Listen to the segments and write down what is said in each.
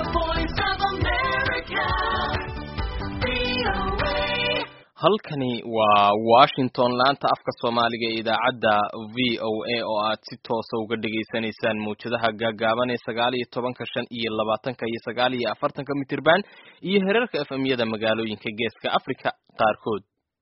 voice of America. VOA. halkani waa washington laanta afka soomaaliga ee idaacadda v o a oo aad si toosa uga dhagaysanaysaan mawjadaha gaagaaban ee sagaal iyo tobanka shan iyo labaatanka iyo sagaal iyo afartanka mitirban iyo herarka f m-yada magaalooyinka geeska africa qaarkood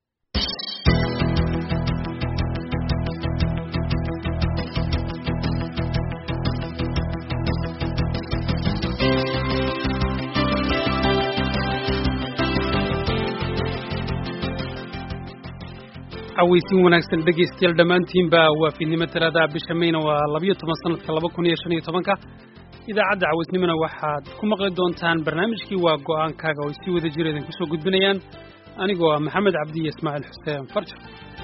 cawaysiin wanaagsan dhegaystayaal dhammaantiinba waa fiidnimo talaadaha bisha mayna waa labiyo toban sanadka laba kun iyo shan iyo tobanka idaacadda cawaysnimona waxaad ku maqli doontaan barnaamijkii waa go'aankaaga oo ay sii wada jira idinku soo gudbinayaan anigoo ah maxamed cabdi iyo ismaaciil xuseen farjar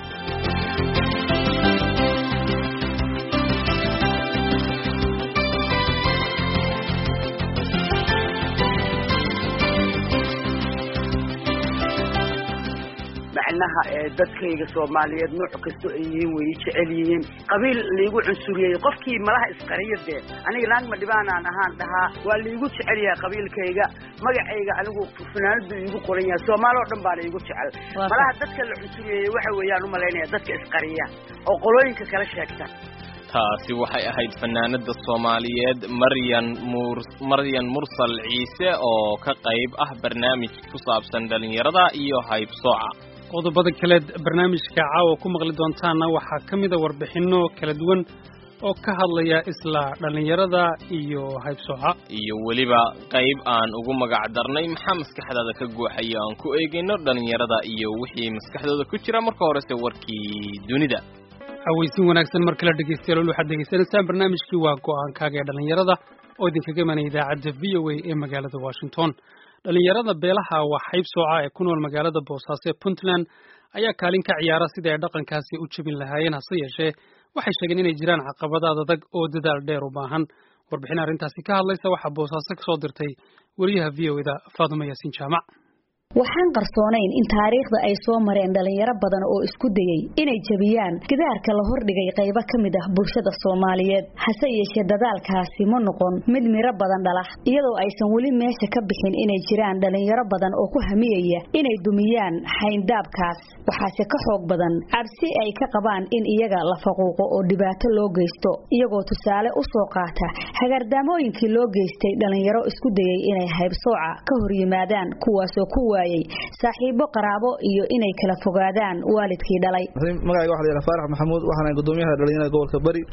macnaha ee dadkayga soomaaliyeed nooc kasto ay yihiin way ii jecel yihiin qabiil laigu cunsuriyey qofkii malaha isqariya dee aniga naagma dhibaanaan ahaan dhahaa waa laigu jecel yahay qabiilkayga magacayga anigu fanaanadu iigu qoran yahay soomaali oo dhan baana iigu jecel malaha dadka la cunsuriyeeyey waxa weeyaan umalaynaya dadka isqariya oo qolooyinka kala sheegta taasi waxay ahayd fanaanada soomaaliyeed maryan mur maryan mursal ciise oo ka qayb ah barnaamij ku saabsan dhalinyarada iyo haybsooca qodobada kaleed barnaamijka caawa ku maqli doontaanna waxaa ka mida warbixinno kala duwan oo ka hadlaya isla dhallinyarada iyo haybsooca iyo weliba qayb aan ugu magac darnay maxaa maskaxdaada ka guuxaya aan ku eegayno dhalinyarada iyo wixii maskaxdooda ku jira marka horese warkii dunida cawaysiin wanaagsan mar kale dhegaystayaal waxaad degeysanaysaan barnaamijkii waa go'aankaaga ee dhallinyarada oo idinkaga imanaya idaacadda v o a ee magaalada washington dhallinyarada beelaha waa haybsooca ee ku nool magaalada boosaaso ee puntland ayaa kaalin ka ciyaara sidii ay dhaqankaasi u jebin lahaayeen hase yeeshee waxay sheegeen inay jiraan caqabadaad adag oo dadaal dheer u baahan warbixin arrintaasi ka hadlaysa waxaa boosaaso ka soo dirtay weriyaha v o eda faadumo yaasiin jaamac waxaan qarsoonayn in taariikhda ay soo mareen dhalinyaro badan oo isku dayey inay jebiyaan gidaarka la hordhigay qaybo ka mid ah bulshada soomaaliyeed hase yeeshee dadaalkaasi ma noqon mid miro badan dhalah iyadoo aysan weli meesha ka bixin inay jiraan dhalinyaro badan oo ku hamiyaya inay dumiyaan xayndaabkaas waxaase ka xoog badan cabsi ay ka qabaan in iyaga la faquuqo oo dhibaato loo geysto iyagoo tusaale u soo qaata hagardaamooyinkii loo geystay dhalinyaro isku dayey inay haybsooca ka hor yimaadaan kuwaasoo ku saaxiibo qaraabo iyo inay kala fogaadaan waalidkii dhalay magacayga waxa la yidhaha faarax maxamuud waxaana gudoomiyaha dhalinyarada gobolka bari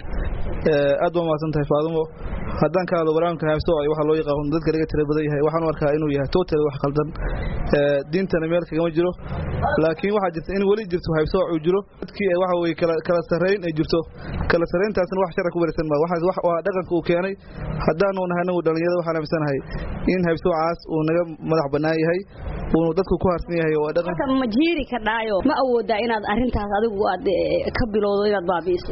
aad baa mahadsan tahay faadumo haddaan ka hadlo barnaamijka haybsooc waxaa loo yaqaan dadka laga tira badan yahay waxaan u arkaa inuu yahay total wax khaldan diintana meel kagama jiro laakiin waxaa jirta in weli jirto haybsooc uu jiro dadkii waxa weye kala sarrayn ay jirto kala sarrayntaasna wax shara ku wareegsan maa waa dhaqanka uu keenay haddaanu nahay anagu dhalinyarada waxaan aaminsanahay in haybsoocaas uu naga madax bannaan yahay uunu dadku ku harsan yahay oo dhaqan ma jiiri ka dhaayo ma awoodaa inaad arrintaas adigu aad ka bilowdo inaad baabi'iso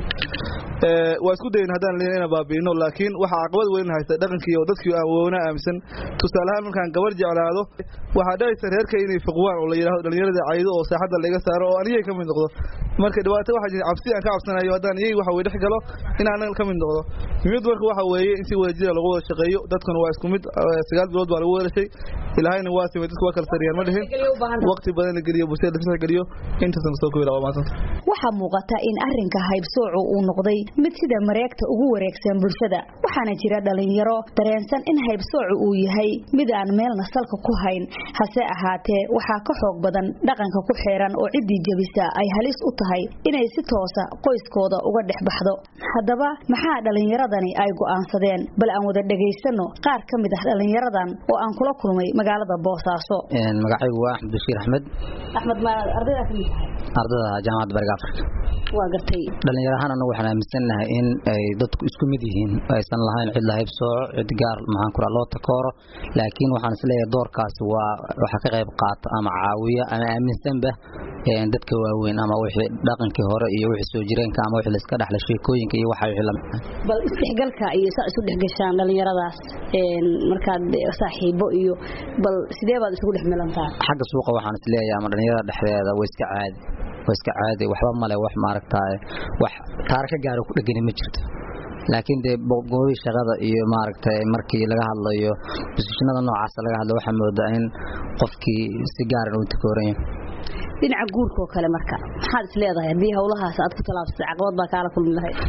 waa isku dayin haddaan leeyahay inaan baabi'ino laakiin waxaa caqabad weyn haysta dhaqankii oo dadkii aan woona aaminsan tusaale ahaan markaan gabar jeclaado waxaa dhacaysa reerka inay fiqwaan oo la yidhaahdo dhalinyarada caydo oo saaxadda laga saaro oo anigay ka mid noqdo marka dhibaato waxaa jirta cabsi aan ka cabsanayo haddaan iyay waxa weye dhex galo in aanan ka mid noqdo mid marka waxa weeye in si wadajira lagu wada shaqeeyo dadkuna waa isku mid sagaal bilood baa lagu wadashay ilaahayna waa simay dadku waa kala sariyaan ma dhihin waqti badan la geliyo bulshada la tixgeliyo intaasna soo koobi waa mahadsanta waxaa muuqata in arrinka haybsoocu uu noqday mid sida mareegta ugu wareegsan bulshada waxaana jira dhalinyaro dareensan in haybsoocu uu yahay mid aan meelna salka ku hayn hase ahaatee waxaa ka xoog badan dhaqanka ku xeeran oo ciddii jebisa ay halis u tahay inay si toosa qoyskooda uga dhex baxdo haddaba maxaa dhalinyaradani ay go'aansadeen bal aan wada dhegaysano qaar ka mid ah dhalinyaradan oo aan kula kulmay magaalada boosaaso magacaygu waa axmed bashiir axmed axmed ma ardaydaa ka mid tahay ardada jaamacadda bariga afrika waa gartay dhalinyaro ahaan anagu waxaan aaminsannahay in ay dadku isku mid yihiin aysan lahayn cid lahayb sooco cid gaar maxaan ku loo takooro laakiin waxaan isleeyahay doorkaasi waa waxa ka qayb qaata ama caawiya ama aaminsanba dadka waaweyn ama wixii dhaqankii hore iyo wixii soo jireenka ama wixii la iska dhaxla sheekooyinka iyo waxa wixii lamid bal isdhexgalka iyo saa isu dhexgashaan dhalinyaradaas markaad saaxiibo iyo bal sidee baad isugu dhex milantaa xagga suuqa waxaan isleeyahay ama dhalinyarada dhexdeeda way iska caadi way iska caadi waxba male wax maaragtaa wax taara ka gaaro ku dhegani ma jirto laakiin dee goobihii shaqada iyo maaragtay markii laga hadlayo bosishinada noocaas laga hadlo waxaa moodaa in qofkii si gaaran uu takooran yahay dhinaca guurka oo kale marka maxaad is leedahay haddii howlahaas aad ku talaabsatay caqabad baa kaala kulmi lahayd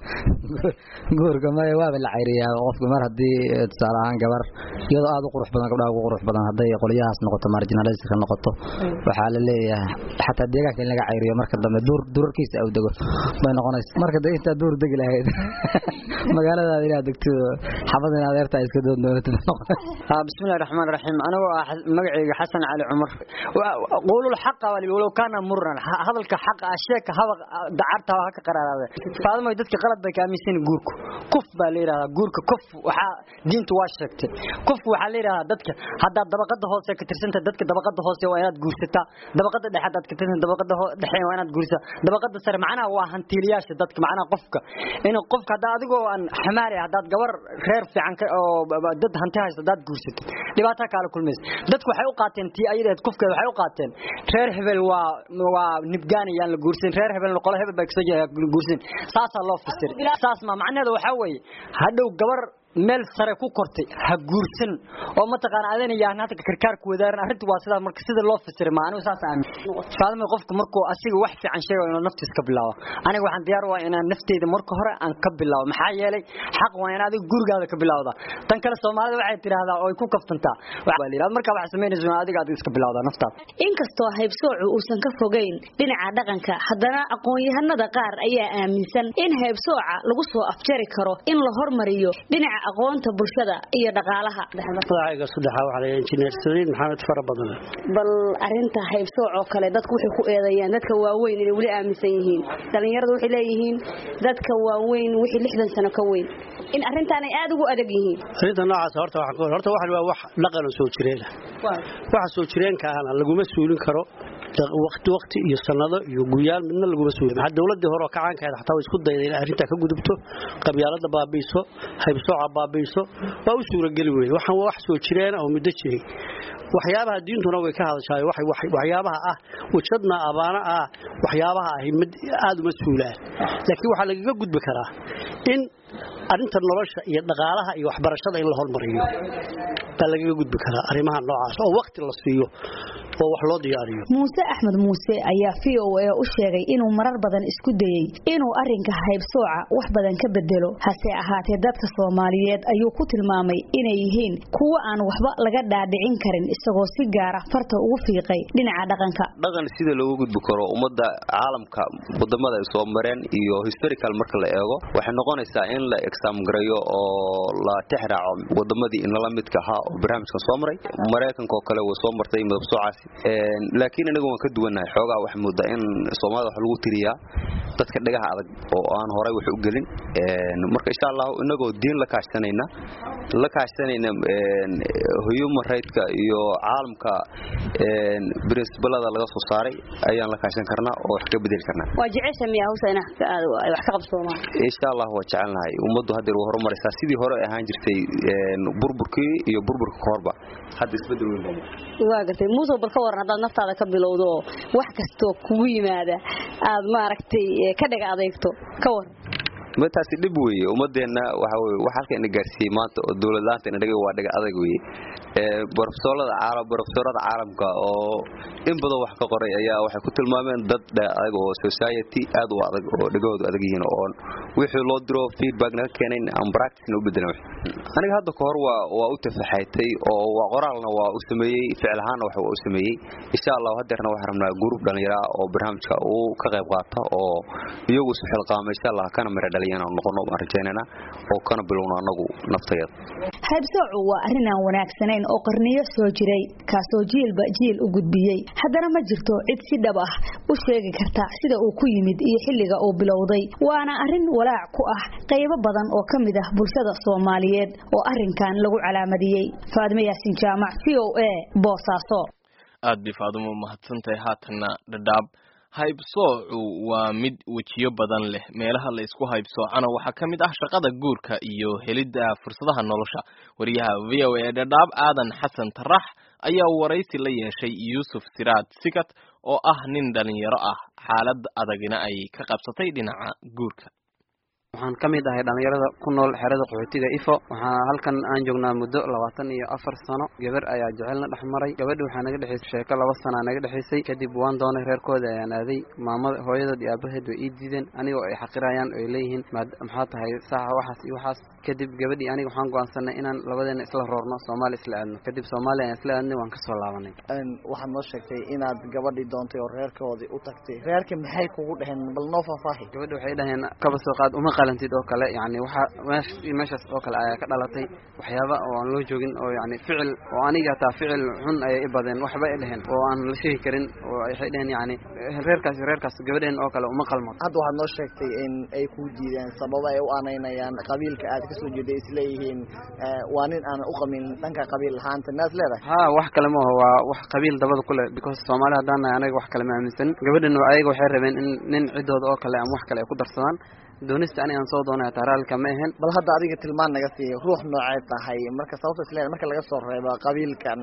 guurka maya waaba la cayriyaa qofka mar haddii tusaale ahaan gabar iyadoo aad u qurux badan gabdhaha ugu qurux badan hadday qolyahaas noqoto marginalistka noqoto waxaa la leeyahay xataa deegaanka in laga cayriyo marka dambe duur duurarkiisa au dego bay noqonaysa marka dee intaa duur degi lahayd magaaladaada inaad degto xabad in adeertaa iska doon doonatid noqonaysa bismillahi raxmaan raxiim anigoo ah magacayga xasan cali cumar qowlul xaqa walow kaana muran hadalka xaqa ah sheeka habaq dacarta ha ka qaraaraade faadamay dadka qalad bay ka aaminsan guurku kuf baa la yiraahdaa guurka kuf waxa diintu waa sheegtay kuf waxa la yiraahdaa dadka hadda dabaqada hoose ka tirsanta dadka dabaqada hoose waa inaad guursataa dabaqada dhexe hadda ka tirsanta dabaqada dhexe waa inaad guursataa dabaqada sare macnaha waa hantiiliyaasha dadka macnaha qofka in qofka hadda adigoo aan xamaari haddaad gabar reer fiican oo dad hanti haysto haddaad guursato dhibaato kala kulmaysa dadku waxay u qaateen tii ayadeed kufkeeda waxay u qaateen reer hebel waa waa nibgaanayaan la guursan reer hebel qolo hebel baa kasoo jeeda guursan saasaa loo fasir saas ma macnaheedu waxaa weeye hadhow gabar meel sare ku kortay ha guursan oo mataqaan adana yaan hadda karkaar ku wadaaran arrintu waa sidaa marka sida loo fasiray ma anigu saas aamin faadama qofku markuu asiga wax fiican sheego inuu naftiisa ka bilaabo aniga waxaan diyaar waa inaan nafteyda marka hore aan ka bilaabo maxaa yeelay xaq waa in adiga gurigaada ka bilawda tan kale soomaalida waxay tiraahdaa oo ay ku kaftantaa waxa la yiraahdaa marka wax sameynayso adiga adiga iska bilawda naftaada inkastoo haybsoocu uusan ka fogeyn dhinaca dhaqanka haddana aqoon-yahanada qaar ayaa aaminsan in haybsooca lagu soo afjari karo in la hormariyo dhinaca aqoonta bulshada iyo dhaqaalaha magacayga saddexaa waxaa layaa injineer saliid maxamed fara badan bal arinta haybsooc oo kale dadku waxay ku eedeeyaan dadka waaweyn inay weli aaminsan yihiin dhalinyaradu waxay leeyihiin dadka waaweyn wixii lixdan sano ka weyn in arrintan ay aada ugu adag yihiin arrinta noocaas horta waxaan horta waxan waa wax dhaqan oo soo jireena waxa soo jireenka ahna laguma suulin karo waqti waqti iyo sanado iyo guyaal midna laguma suulin maxaa dawladii hore oo kacaankeeda xataa way isku dayday inay arrintaa ka gudubto qabyaalada baabiiso haybsooca baabiiso waa u suurageli weye waxaan waa wax soo jireena oo muddo jiray waxyaabaha diintuna way ka hadashaay waxyaabaha ah wajadna abaana ah waxyaabaha ahi mid aada uma suulaan laakiin waxaa lagaga gudbi karaa in arrinta nolosha iyo dhaqaalaha iyo waxbarashada in la hormariyo baa lagaga gudbi karaa arrimaha noocaas oo waqti la siiyo oo wax loo diyaariyo muuse axmed muuse ayaa v o a u sheegay inuu marar badan isku dayey inuu arinka haybsooca wax badan ka bedelo hase ahaatee dadka soomaaliyeed ayuu ku tilmaamay inay yihiin kuwo aan waxba laga dhaadhicin karin isagoo si gaara farta ugu fiiqay dhinaca dhaqanka dhaqan sida loogu gudbi karo ummadda caalamka wadamada ay soo mareen iyo historical marka la eego waxay noqonaysaa in la exam gareeyo oo la tixraaco wadamadii inala midka ahaa oo barnaamijkan soo maray maraykanka oo kale way soo martay midabsoocaasi laakiin anagu waan ka duwannahay xoogaa waxa moodaa in soomaalida wax lagu tiriyaa dadka dhagaha adag oo aan horay wax u gelin marka insha allah inagoo diin la kaashsanayna la kaashsanayna human rightska iyo caalamka princibalada laga soo saaray ayaan la kaashan karnaa oo wax ka bedeli karnaa waa jecesha miya hawsa in wax ka qabsoomaan insha allah waa jecelnahay ummaddu haddeer waa horumaraysaa sidii hore ahaan jirtay burburkii iyo burburka kahorba hadda isbedel weyn waa gartay muuse bal ka waran haddaad naftaada ka bilowdo oo wax kastoo kugu yimaada aad maaragtay ka dhaga adeegto ka waran mataasi dhib weeye ummadeenna waxa weye wax halka ina gaarsiiyey maanta oo dowlad laanta ina dhaga waa dhaga adag weeye barofesoorada caalam barofesoorada caalamka oo in badan wax ka qoray ayaa waxay ku tilmaameen dad dhaga adag oo society aad u adag oo dhagahoodu adag yihiin oo wixii loo diro feedback naga keenayn aan practice u bedelan aniga hadda ka hor waa waa u tafaxaytay oo waa qoraalna waa u sameeyey ficil ahaanna wax waa u sameeyey insha allah haddeerna waxaan rabnaa group dhalinyaro oo barnaamijka uu ka qayb qaata oo iyagu isu xilqaama insha allah kana mira dhaliyan aan noqono baan rajaynayna oo kana bilowno anagu naftayada haybsoocu waa arrin aan wanaagsanayn oo qarniyo soo jiray kaasoo jiilba jiil u gudbiyey haddana ma jirto cid si dhab ah u sheegi karta sida uu ku yimid iyo xilliga uu bilowday waana arrin walaac ku ah qaybo badan oo ka mid ah bulshada soomaaliyeed oo arrinkan lagu calaamadiyey faadime yaasin jaamac v o a boosaaso aad bay faadumo mahadsantahay haatanna dhadhaab haybsoocu waa mid wejiyo badan leh meelaha la isku haybsoocana waxaa ka mid ah shaqada guurka iyo helidda fursadaha nolosha wariyaha v o a dhadhaab aadan xasan tarax ayaa waraysi la yeeshay yuusuf siraad sigat oo ah nin dhalinyaro ah xaalad adagina ay ka qabsatay dhinaca guurka waxaan ka mid ahay dhallinyarada ku nool xerada qaxootiga ifo waxaa halkan aan joognaa muddo labaatan iyo afar sano gabar ayaa jecelna dhex maray gabadhi waxaa naga dhexaysay sheeko laba sanaa naga dhexaysay kadib waan doonay reerkooda ayaan aaday maamada hooyadood iyo aabaheed way ii diideen anigoo ay xaqirayaan oy leeyihiin maxaa tahay saaxa waxaas iyo waxaas kadib gabadhii aniga waxaan go'aansanay inaan labadeena isla roorno soomaali isla aadno kadib soomaaliya ayaan isla aadnay waan kasoo laabanay waxaad noo sheegtay inaad gabadhii doontay oo reerkoodii u tagtay reerka maxay kugu dheheen bal noo faahfaahi gabadhi waxay dhaheen kaba soo qaad uma qalantid oo kale yani waxa meesh meeshaas oo kale ayaa ka dhalatay waxyaaba oo aan loo joogin oo yani ficil oo aniga hataa ficil xun ayay i badeen waxba ay dheheen oo aan la sheegi karin oo waxay dheheen yani reerkaas reerkaas gabadheen oo kale uma qalmo hadda waxaad noo sheegtay in ay kuu diideen sababo ay u anaynayaan qabiilka aad kasoo jeeday isleeyihiin waa nin aanan u qamin dhanka qabiil lahaanta naas leedahay ha wax kale maaha waa wax qabiil dabada kule because soomaali haddaan nahay anaga wax kale ma aaminsanin gabadhan ayaga waxay rabeen in nin ciddooda oo kale ama wax kale ay ku darsadaan doonista anigaan soo doonay hataa raalika ma ahayn bal hadda adiga tilmaan naga siiya ruux noocee tahay marka sababta isleedahay marka laga soo reebo qabiilkan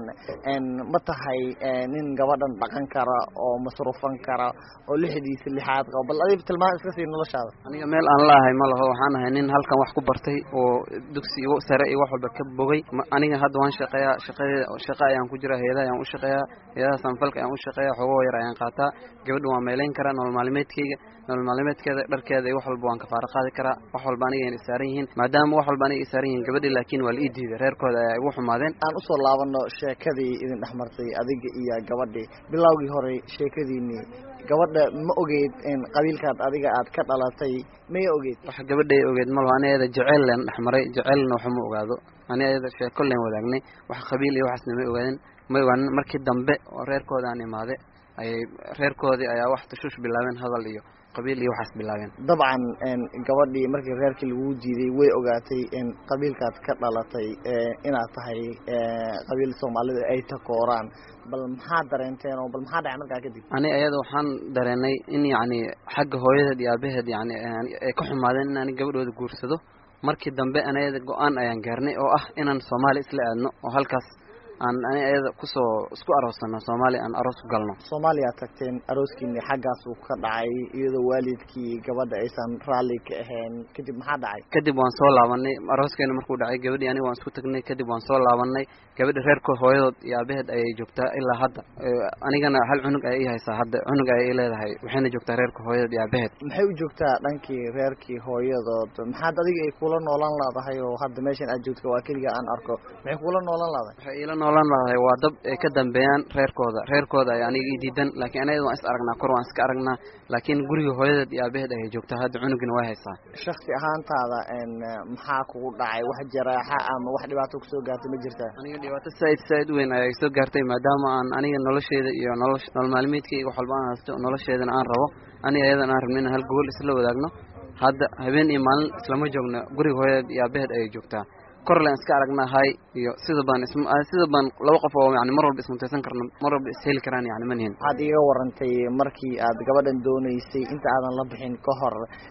ma tahay nin gabadhan dhaqan kara oo masruufan kara oo lixdiisa lixaad qabo bal adiga tilmaan iska sii noloshaada aniga meel aan laahay ma laho waxaan ahay nin halkan wax ku bartay oo dugsi igu sare iyo wax walba ka bogay aniga hadda waan shaqeeyaa shaqadeeda shaqa ayaan ku jira heedaha ayaan u shaqeeyaa heedaha sanfalka ayaan u shaqeeyaa xogoo yar ayaan qaataa gabadha waan meelayn karaa nolol maalmeedkayga nolol maalmeedkeeda dharkeeda iyo wax walba waan kafaara qaadi karaa wax walba aniga ayna isaaran yihiin maadaama wax walba aniga isaaran yihiin gabadhi laakiin waa la ii diiday reerkooda ayaa igu xumaadeen aan usoo laabano sheekadii idin dhex martay adiga iyo gabadhii bilowgii hore sheekadiinii gabadha ma ogeyd in qabiilkaad adiga aad ka dhalatay maya ogeyd wax gabadhay ogeed malo ani ayada jeceyl leen dhex maray jeceylna waxa ma ogaado ani ayada sheeko leen wadaagnay wax qabiil iyo waxaasna ma ogaadin ma ogaanin markii dambe oo reerkooda aan imaade ayay reerkoodii ayaa wax tashuush bilaabeen hadal iyo qabiil iyo waxaas bilaabeen dabcan gabadhii markii reerkii laguu diiday way ogaatay in qabiilkaad ka dhalatay inaad tahay qabiil soomaalida ay takooraan bal maxaa dareenteen oo bal maxaa dhacay markaa kadib ani ayada waxaan dareenay in yacni xagga hooyadeed iyo aabaheed yani ay ka xumaadeen in ani gabadhooda guursado markii dambe an ayada go-aan ayaan gaarnay oo ah inaan soomaali isla aadno oo halkaas aan ani ayada kusoo isku aroosano soomaaliya aan aroos ku galno soomaaliya tagteen arooskiini xaggaas uu ka dhacay iyadoo waalidkii gabadha aysan raalli ka ahayn kadib maxaa dhacay kadib waan soo laabanay arooskeena markuu dhacay gabadhii aniga waan isku tagnay kadib waan soo laabanay gabadha reerka hooyadood iyo aabaheed ayay joogtaa ilaa hadda anigana hal cunug ayay ii haysaa hadda cunug ayay ii leedahay waxayna joogtaa reerka hooyadood iyo aabaheed maxay u joogtaa dhankii reerkii hooyadood maxaad adiga ay kula noolan laadahay oo hadda meeshan aad joogto waa keliga aan arko maxay kula noolan laadahay noolan laadahay waa dab ay ka dambeeyaan reerkooda reerkooda ay aniga ii diidan laakiin anayada waan is aragnaa kor waan iska aragnaa laakiin guriga hooyadeed iyo aabaheed ayay joogtaa hadda cunugina way haysaa shaksi ahaantaada maxaa kugu dhacay wax jaraaxa ama wax dhibaato kusoo gaartay ma jirtaa aniga dhibaato saaid saaid weyn ayaa soo gaartay maadaama aan aniga nolosheeda iyo nolol nolol maalmeedkayga wax walba aan haysto nolosheedana aan rabo aniga ayadan aan rabno inaan hal gobol isla wadaagno hadda habeen iyo maalin islama joogno guriga hooyadeed iyo aabaheed ayay joogtaa korlen iska aragnaa hay iyo sida baan sida baan laba qof oo yani mar walba ismutaysan karno mar walba isheli karaan yani manihin waxaad iiga warantay markii aad gabadhan doonaysay inta aadan la bixin ka hor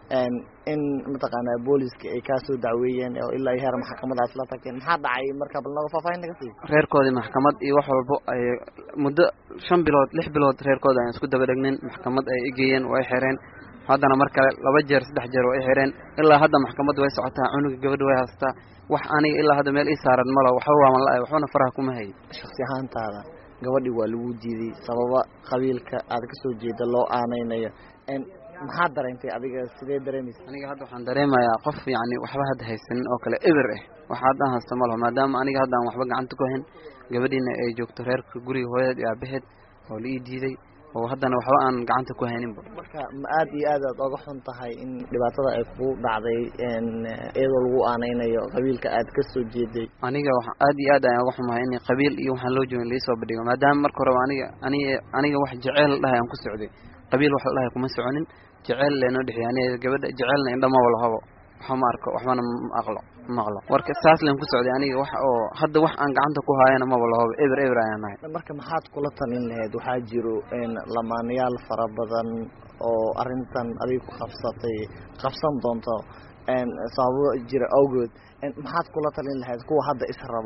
in mataqaanaa booliska ay kaasoo dacweeyeen oo ilaa heer maxkamad aad la tagteen maxaa dhacay marka bal naga faahfaahin naga sii reerkoodii maxkamad iyo wax walbo ay muddo shan bilood lix bilood reerkooda aan isku daba dhegnin maxkamad ay igeeyeen oo ay xireen haddana mar kale laba jeer saddex jeer oo ay xireen ilaa hadda maxkamadda way socotaa cunuga gabadha way haystaa wax aniga ilaa hadda meel ii saaran malo waxba waaman la-ay waxbana faraha kuma hayay shaksi ahaantaada gabadhii waa lagu diiday sababa qabiilka aad kasoo jeeda loo aanaynayo maxaad dareentay adiga sidee dareemaysa aniga hadda waxaan dareemayaa qof yacni waxba hadda haysanin oo kale eber ah wax haddaan haysto ma laho maadaama aniga hadda aan waxba gacanta ku hayn gabadhiina ay joogto reerka guriga hooyadeed iyo aabaheed oo la ii diiday oo haddana waxba aan gacanta ku hayninba marka ma aad iyo aad aad oga xun tahay in dhibaatada ay kugu dhacday iyadoo lagu aanaynayo qabiilka aad kasoo jeeday aniga wa aad iyo aad ayaan oga xumahay in qabiil iyo waxaan loo joogin laisoo bandhigo maadaama marka horeba aniga aniga aniga wax jeceyl la dhahay aan ku socday qabiil wax la dhahay kuma soconin jeceyl leenoo dhexeey aniga gabadha jeceylna indhamaba lahabo waxba ma arko waxbana ma aqlo maqlo warka saas leen ku socday aniga wax oo hadda wax aan gacanta ku haayana maba lahooba eber eber ayaan nahay marka maxaad kula talin lahayd waxaa jiro lamaanayaal fara badan oo arrintan adiga ku qabsatay qabsan doonto sababo jira awgood maxaad kula talin lahayd kuwa hadda israbo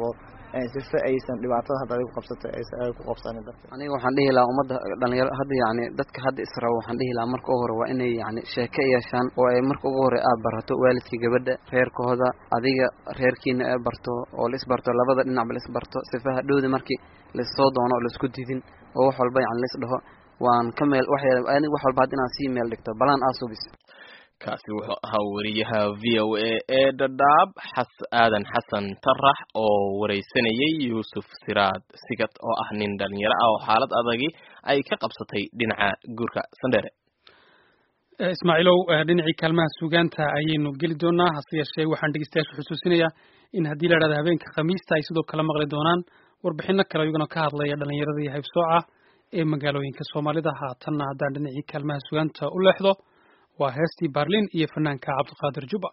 sife aysan dhibaatada hadda adigu qabsatay aysan ay ku qabsanin darteed aniga waxaan dhihi lahaa ummadda dhalinyaro hadda yacni dadka hadda israbo waxaan dhihi lahaa marka ugu hore waa inay yacni sheeko yeeshaan oo ay marka ugu hore aad barato waalidkii gabadha reerkooda adiga reerkiina ee barto oo la isbarto labada dhinacba la isbarto sifa hadhowda markii laissoo doono oo laisku didin oo wax walba yacni lais dhaho waan ka meel wax aniga wax walba hadda inaan sii meel dhigto balaan aasubis kaasi wuxuu ahaa wariyaha v o a ee dhadhaab xas aadan xasan tarax oo wareysanayay yuusuf siraad sigad oo ah nin dhalinyaro ah oo xaalad adagi ay ka qabsatay dhinaca guurka sandheere ismaaciilow dhinacii kaalmaha suugaanta ayaynu geli doonaa hase yeeshee waxaan dhegeystayaasha xusuusinayaa in haddii la idhahdo habeenka khamiista ay sidoo kale maqli doonaan warbixino kale iyaguna ka hadlaya dhalinyarada iyo haybsooca ee magaalooyinka soomaalida haatanna haddaan dhinacii kaalmaha suugaanta u leexdo waa heestii baarlin iyo fanaanka cabdiqaadir juba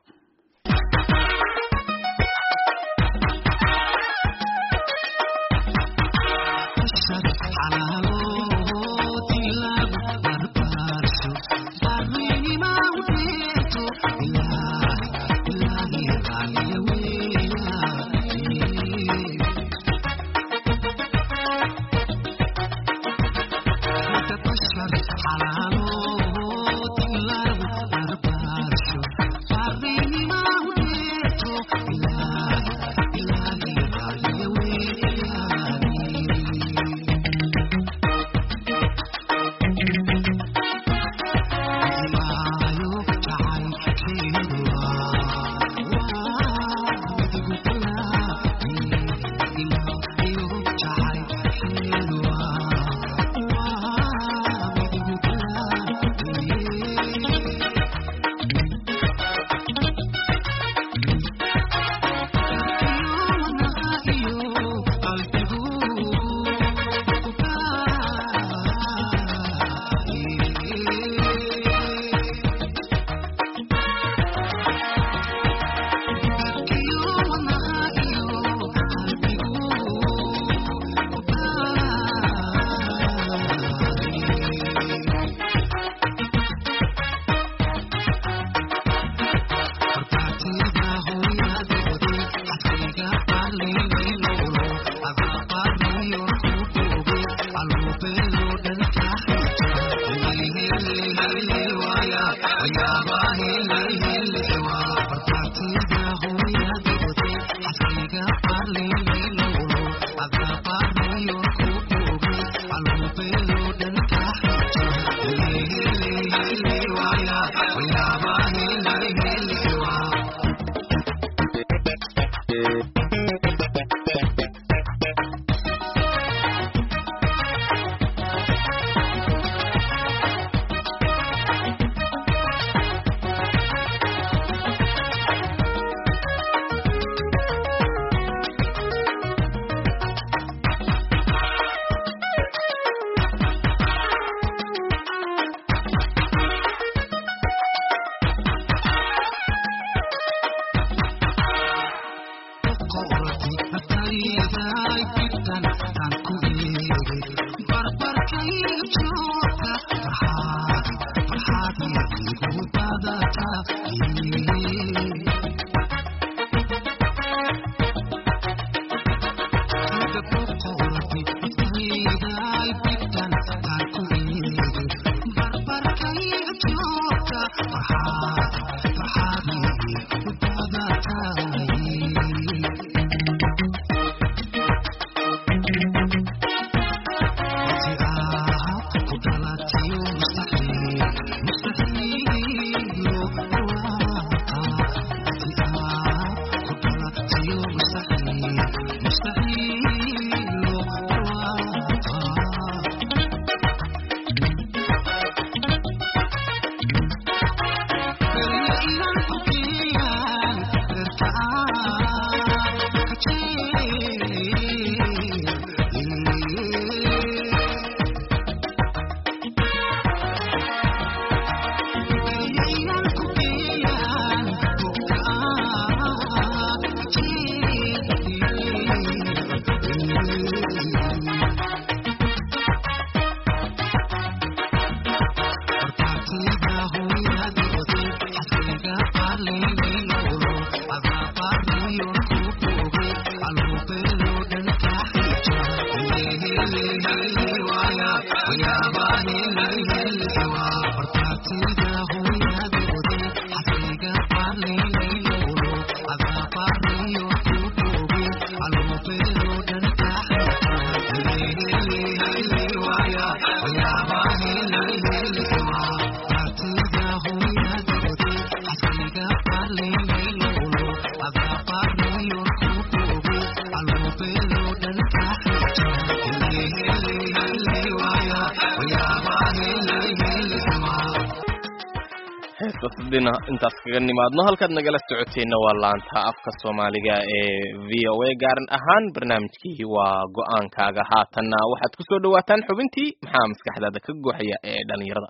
heestaasdina intaas kaga nimaadno halkaad nagala socoteenna waa laanta afka soomaaliga ee v o a gaaran ahaan barnaamijkii waa go-aankaaga haatanna waxaad ku soo dhawaataan xubintii maxaa maskaxdaada ka guuxaya ee dhalinyarada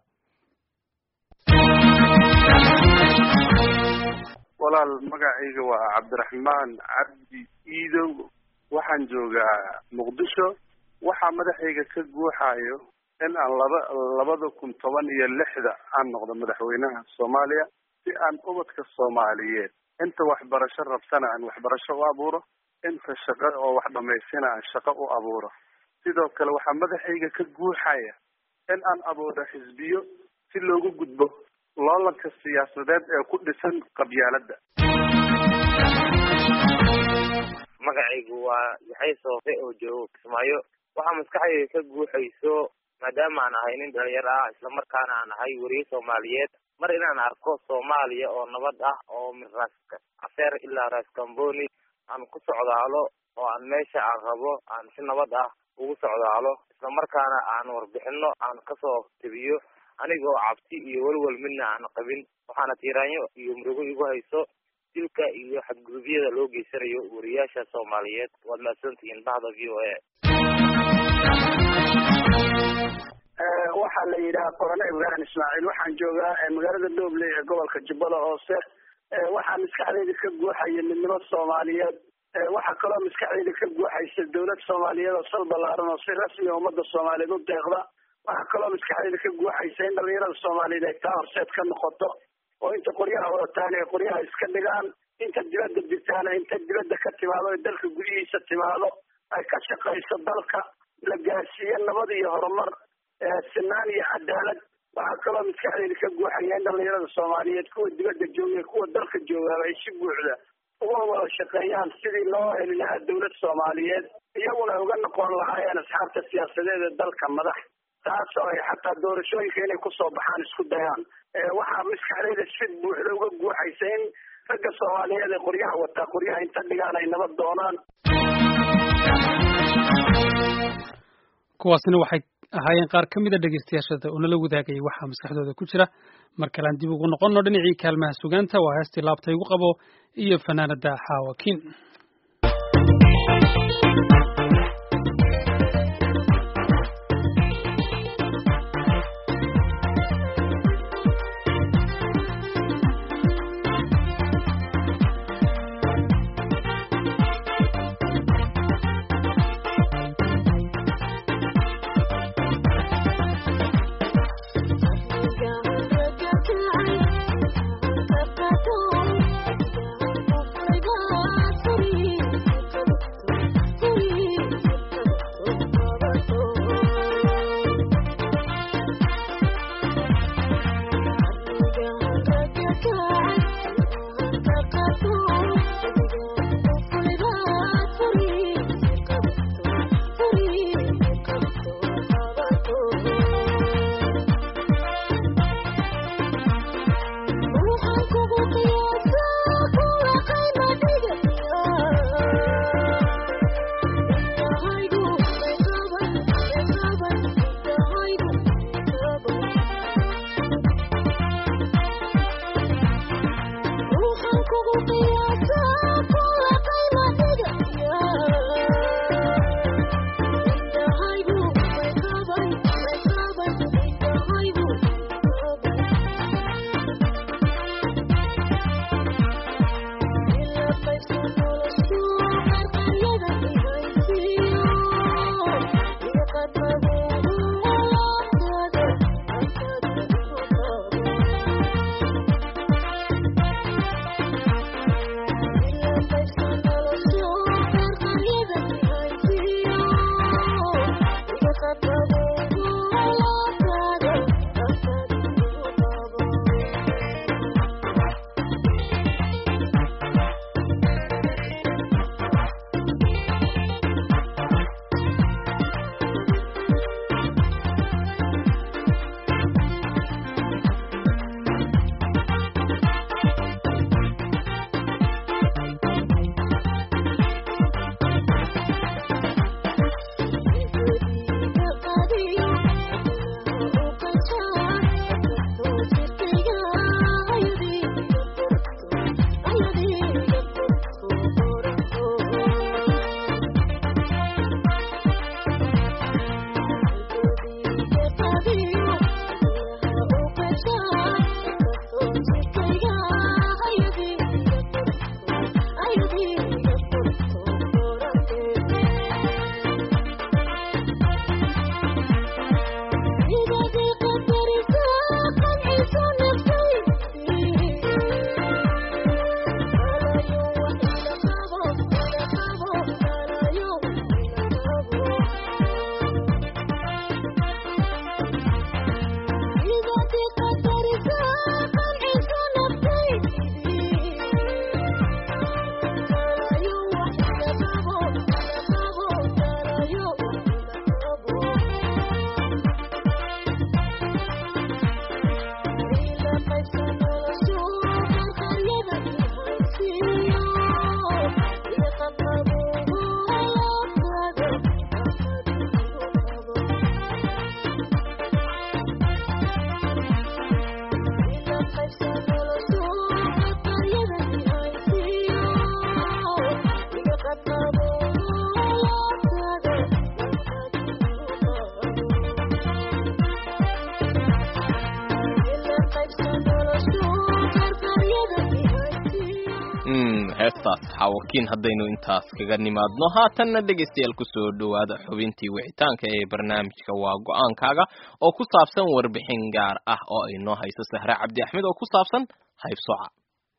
walaal magacayga waa cabdiraxmaan cabdi iidow waxaan joogaa muqdisho waxaa madaxayga ka guuxayo in aan laba labada kun toban iyo lixda aan noqdo madaxweynaha soomaaliya si aan ubadka soomaaliyeed inta waxbarasho rabsana aan waxbarasho u abuuro inta shaqo oo wax dhamaystina aan shaqo u abuuro sidoo kale waxaa madaxayga ka guuxaya in aan abuuro xisbiyo si loogu gudbo loolanka siyaasadeed ee ku dhisan qabyaaladda magacaygu waa yaxay soofe oo joogo kismaayo waxaa maskaxdayda ka guuxayso maadaama aan ahay nin dhalinyaro ah islamarkaana aan ahay weriye soomaaliyeed mar inaan arko soomaaliya oo nabad ah oo min raas caseer ilaa raas kamboni aan ku socdaalo oo aan meesha aan rabo aan si nabad ah ugu socdaalo islamarkaana aan warbixino aan kasoo tebiyo aniga oo cabsi iyo welwel midna aan qabin waxaana tiiraanyo iyo murugo igu hayso dilka iyo xadgudubyada loo geysanayo wariyaasha soomaaliyeed waad mahadsantihiin bahda v o a waxaa la yidhaha qorane ibrahim ismaaciil waxaan joogaa magaalada dooble ee gobolka jubbala hoose waxaa maskaxdayda ka guuxaya midnimo soomaaliyeed waxaa kaloo maskaxdayda ka guuxaysa dawlad soomaaliyeed oo sal ballaaran oo si rasmi a ummadda soomaaliyeed u deeqda waxaa kaloo maskaxdayda ka guuxaysa in dhalinyarada soomaaliyeed ay taa horseed ka noqoto oo inta qoryaha wadataan ay qoryaha iska dhigaan inta dibadda jirtaana inta dibadda ka timaado ee dalka gudihiisa timaado ay ka shaqayso dalka la gaarsiiyo nabad iyo horumar sinaan iyo cadaalad waxaa kaloo maskaxdayda ka guuxaya in dhalinyarada soomaaliyeed kuwa dibadda jooga kuwa dalka joogaaba ay si buuxda uga wada shaqeeyaan sidii loo heli lahaa dawlad soomaaliyeed iyaguna uga noqon lahaayeen asxaabta siyaasadeed ee dalka madax taasoo ay xataa doorashooyinka inay kusoo baxaan isku dayaan waxaa maskaxdayda si buuxda uga guuxaysa in ragga soomaaliyeed ee qoryaha wataa qoryaha inta dhigaan ay nabad doonaan kuwaasina waxay ahaayeen qaar ka mida dhegeystayaashada oo nala wadaagayay waxaa maskaxdooda ku jira mar kalean dib ugu noqonno dhinacii kaalmaha sugaanta waa heestii laabta igu qabo iyo fanaanada xaawakiin Thank you. xaawakiin haddaynu intaas kaga nimaadno haatanna dhegaystayaal kusoo dhowaada xubintii wicitaanka ee barnaamijka waa go-aankaaga oo ku saabsan warbixin gaar ah oo ay noo hayso sahre cabdi axmed oo ku saabsan haybsoca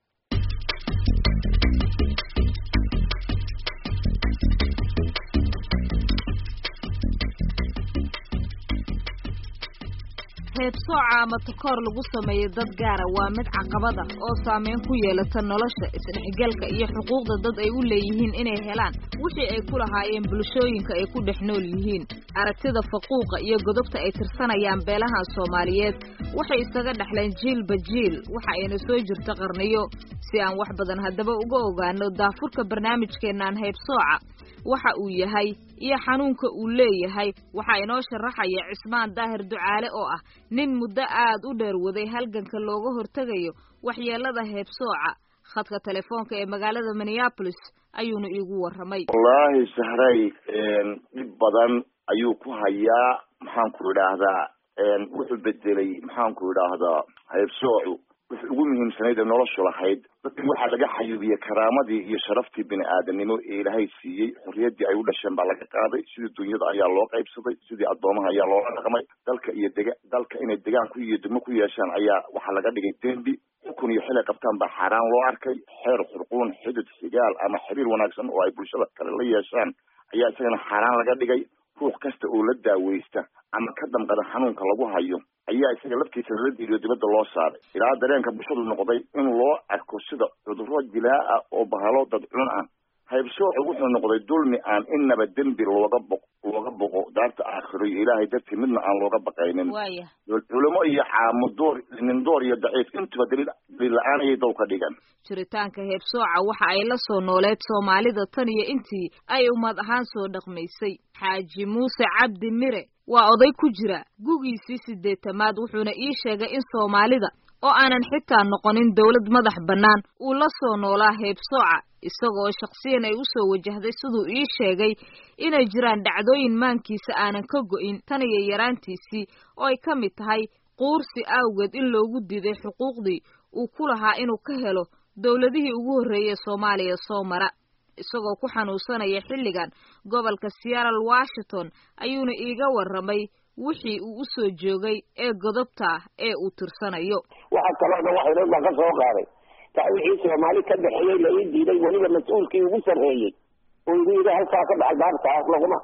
heebsooca ama takoor lagu sameeyo dad gaara waa mid caqabada oo saameyn ku yeelata nolosha isdhexgalka iyo xuquuqda dad ay u leeyihiin inay helaan wixii ay ku lahaayeen bulshooyinka ay ku dhex nool yihiin aragtida faquuqa iyo godobta ay tirsanayaan beelahan soomaaliyeed waxay isaga dhexleen jiilba jiil waxa ayna soo jirta qarniyo si aan wax badan haddaba uga ogaano daafurka barnaamijkeennan heybsooca waxa uu yahay iyo xanuunka uu leeyahay waxaa inoo sharaxaya cismaan daahir ducaale oo ah nin muddo aad u dheer waday halganka looga hortegayo waxyeelada heebsooca khadka telefoonka ee magaalada minneabolis ayuuna iigu warramay wallaahi sahray dhib badan ayuu ku hayaa maxaanku idhaahdaa wuxuu bedelay maxaanku idhaahdaa heebsoocu wixii ugu muhiimsanayd ee noloshu lahayd dadkan waxaa laga xayuubiyey karaamadii iyo sharaftii bini aadanimo ee ilaahay siiyey xorriyaddii ay u dhasheen baa laga qaaday sidii dunyada ayaa loo qaybsaday sidii addoomaha ayaa loola dhaqmay dalka iyo dega dalka inay degaan ku iyo degmo ku yeeshaan ayaa waxaa laga dhigay dembi xukun iyo xilay qabtaan baa xaaraan loo arkay xeer xurquun xidid xigaal ama xiriir wanaagsan oo ay bulshada kale la yeeshaan ayaa isagana xaaraan laga dhigay ruux kasta oo la daaweysta ama ka damqada xanuunka lagu hayo ayaa isaga laftiisa lala diiriyo dibadda loo saaray ilaa dareenka bulshadu noqday in loo arko sida cudurro dilaa ah oo bahalo dadcun ah haybsoocu wuxuu noqday dulmi aan innaba dembi looga bo looga boqo daarta aakhiro iyo ilaahay dartii midna aan looga baqaynin culimo iyo caamo door nin door iyo daciif intuba daliil daliil la-aan ayay dow ka dhigan jiritaanka heebsooca waxa ay la soo nooleed soomaalida tan iyo intii ay ummad ahaan soo dhaqmaysay xaaji muuse cabdi mire waa oday ku jira gugiisii sideetamaad wuxuuna ii sheegay in soomaalida oo aanan xitaa noqonin dawlad madax bannaan uu la soo noolaa heebsooca isagoo shakhsiyan ay u soo wajahday siduu ii sheegay inay jiraan dhacdooyin maankiisa aanan ka go'in tan iyo yaraantiisii oo ay ka mid tahay quursi awgeed in loogu diiday xuquuqdii uu ku lahaa inuu ka helo dowladihii ugu horreeyey soomaaliya soo mara isagoo ku xanuunsanaya xilligan gobolka seattle washington ayuuna iiga warramay wixii uu u soo joogay ee godobta ah ee uu tirsanayo waxaa kaloo dhan waxay dhan baan ka soo qaaday taa wixii soomaali ka dhexeeyey la ii diiday weliba mas-uulkii ugu sarreeyey oo igu yidhi halkaa ka dhaxal baartaas laguma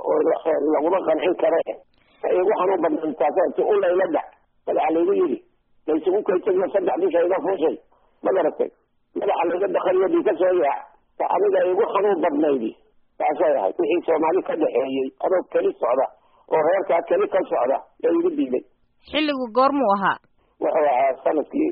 laguma qancin kare igu xanuun badnay taas si u layla dhac madaxa laygu yidhi laysugu kaysayo saddex bisha iga fuushay ma garatay madaxa layga dakariyo dhii ka soo yaac ta aniga igu xanuun badnaydi taasay ahayd wixii soomaali ka dhexeeyey adoo keli socda oo reerkaa keli ka socda yaa igu diiday xilligu goormuu ahaa wuxuu ahaa sanadkii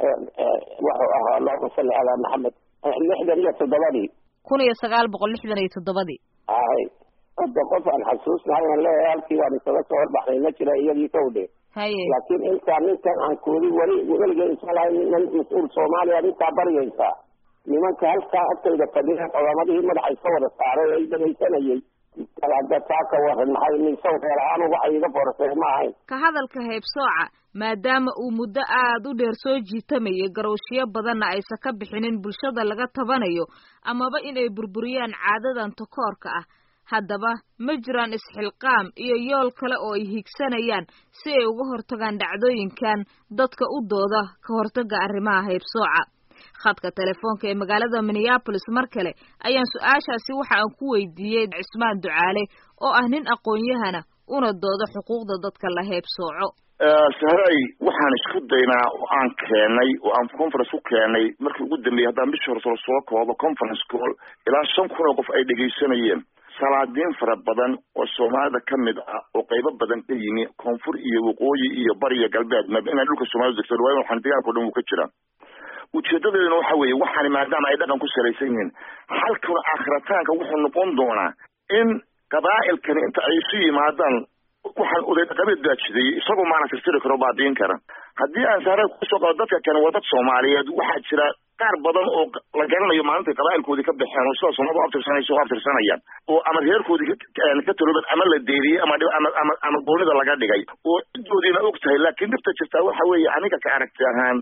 wuxuu ahaa allahuma salli calaa maxamed lixdan iyo toddobadii kun iyo sagaal boqol lixdan iyo toddobadii hay hadda qof aan xasuusnahay aan leeyahay halkii waan isaga soo horbaxnay ma jira iyagii ka udhe haye laakiin intaa ninkan aan koodi weli weligay isa lahay nin mas-uul soomaaliya intaa baryaysaa nimanka halkaa agtayda fadhiyeen codaamadihii madaxa iska wada saaray ay dhamaysanayay hadda taa ka waran maxay nisaw reer ahaan waxay iga forasay ma ahayn ka hadalka heebsooca maadaama uu muddo aad u dheer soo jiitamayay garowshiyo badanna aysan ka bixinin bulshada laga tabanayo amaba inay burburiyaan caadadan takoorka ah haddaba ma jiraan isxilqaam iyo yool kale oo ay higsanayaan si ay uga hortagaan dhacdooyinkan dadka u dooda ka hortaga arrimaha heybsooca khadka telefoonka ee magaalada minneabolis mar kale ayaan su-aashaasi waxa aan ku weydiiyey cismaan ducaale oo ah nin aqoon-yahana una dooda xuquuqda dadka la heybsooco sahray waxaan isku daynaa oo aan keenay oo aan conference ku keenay markii ugu dambeeyey haddaan bishii hore soo koobo conference call ilaa shan kun oo qof ay dhegaysanayeen salaadiin fara badan oo soomaalida ka mid ah oo qaybo badan ka yimi koonfur iyo waqooyi iyo bariya galbeed maba inaan dhulka soomaalida degto waayo waxaan deegaanka o dhan wuu ka jiraa ujeedadeeduna waxa weeye waxaani maadaama ay dhaqan ku salaysan yihiin halkuna aakhirataanka wuxuu noqon doonaa in qabaa'ilkani inta ay isu yimaadaan waxaan oday dhaqameed baa jideeyey isagoo maana tirtiri karo baadiin kara haddii aan saare kusoo qabo dadka kane waa dad soomaaliyeed waxaa jira qaar badan oo la garanayo maalinta qabaa'ilkoodii ka baxeen oo sidaa soomaalida u abtirsanaysa u abtirsanayaan oo ama reerkoodii ka talooban ama la deeriyey ama ama ama ama goonida laga dhigay oo cidoodiina og tahay laakiin dhibta jirtaa waxa weeye aniga ka aragti ahaan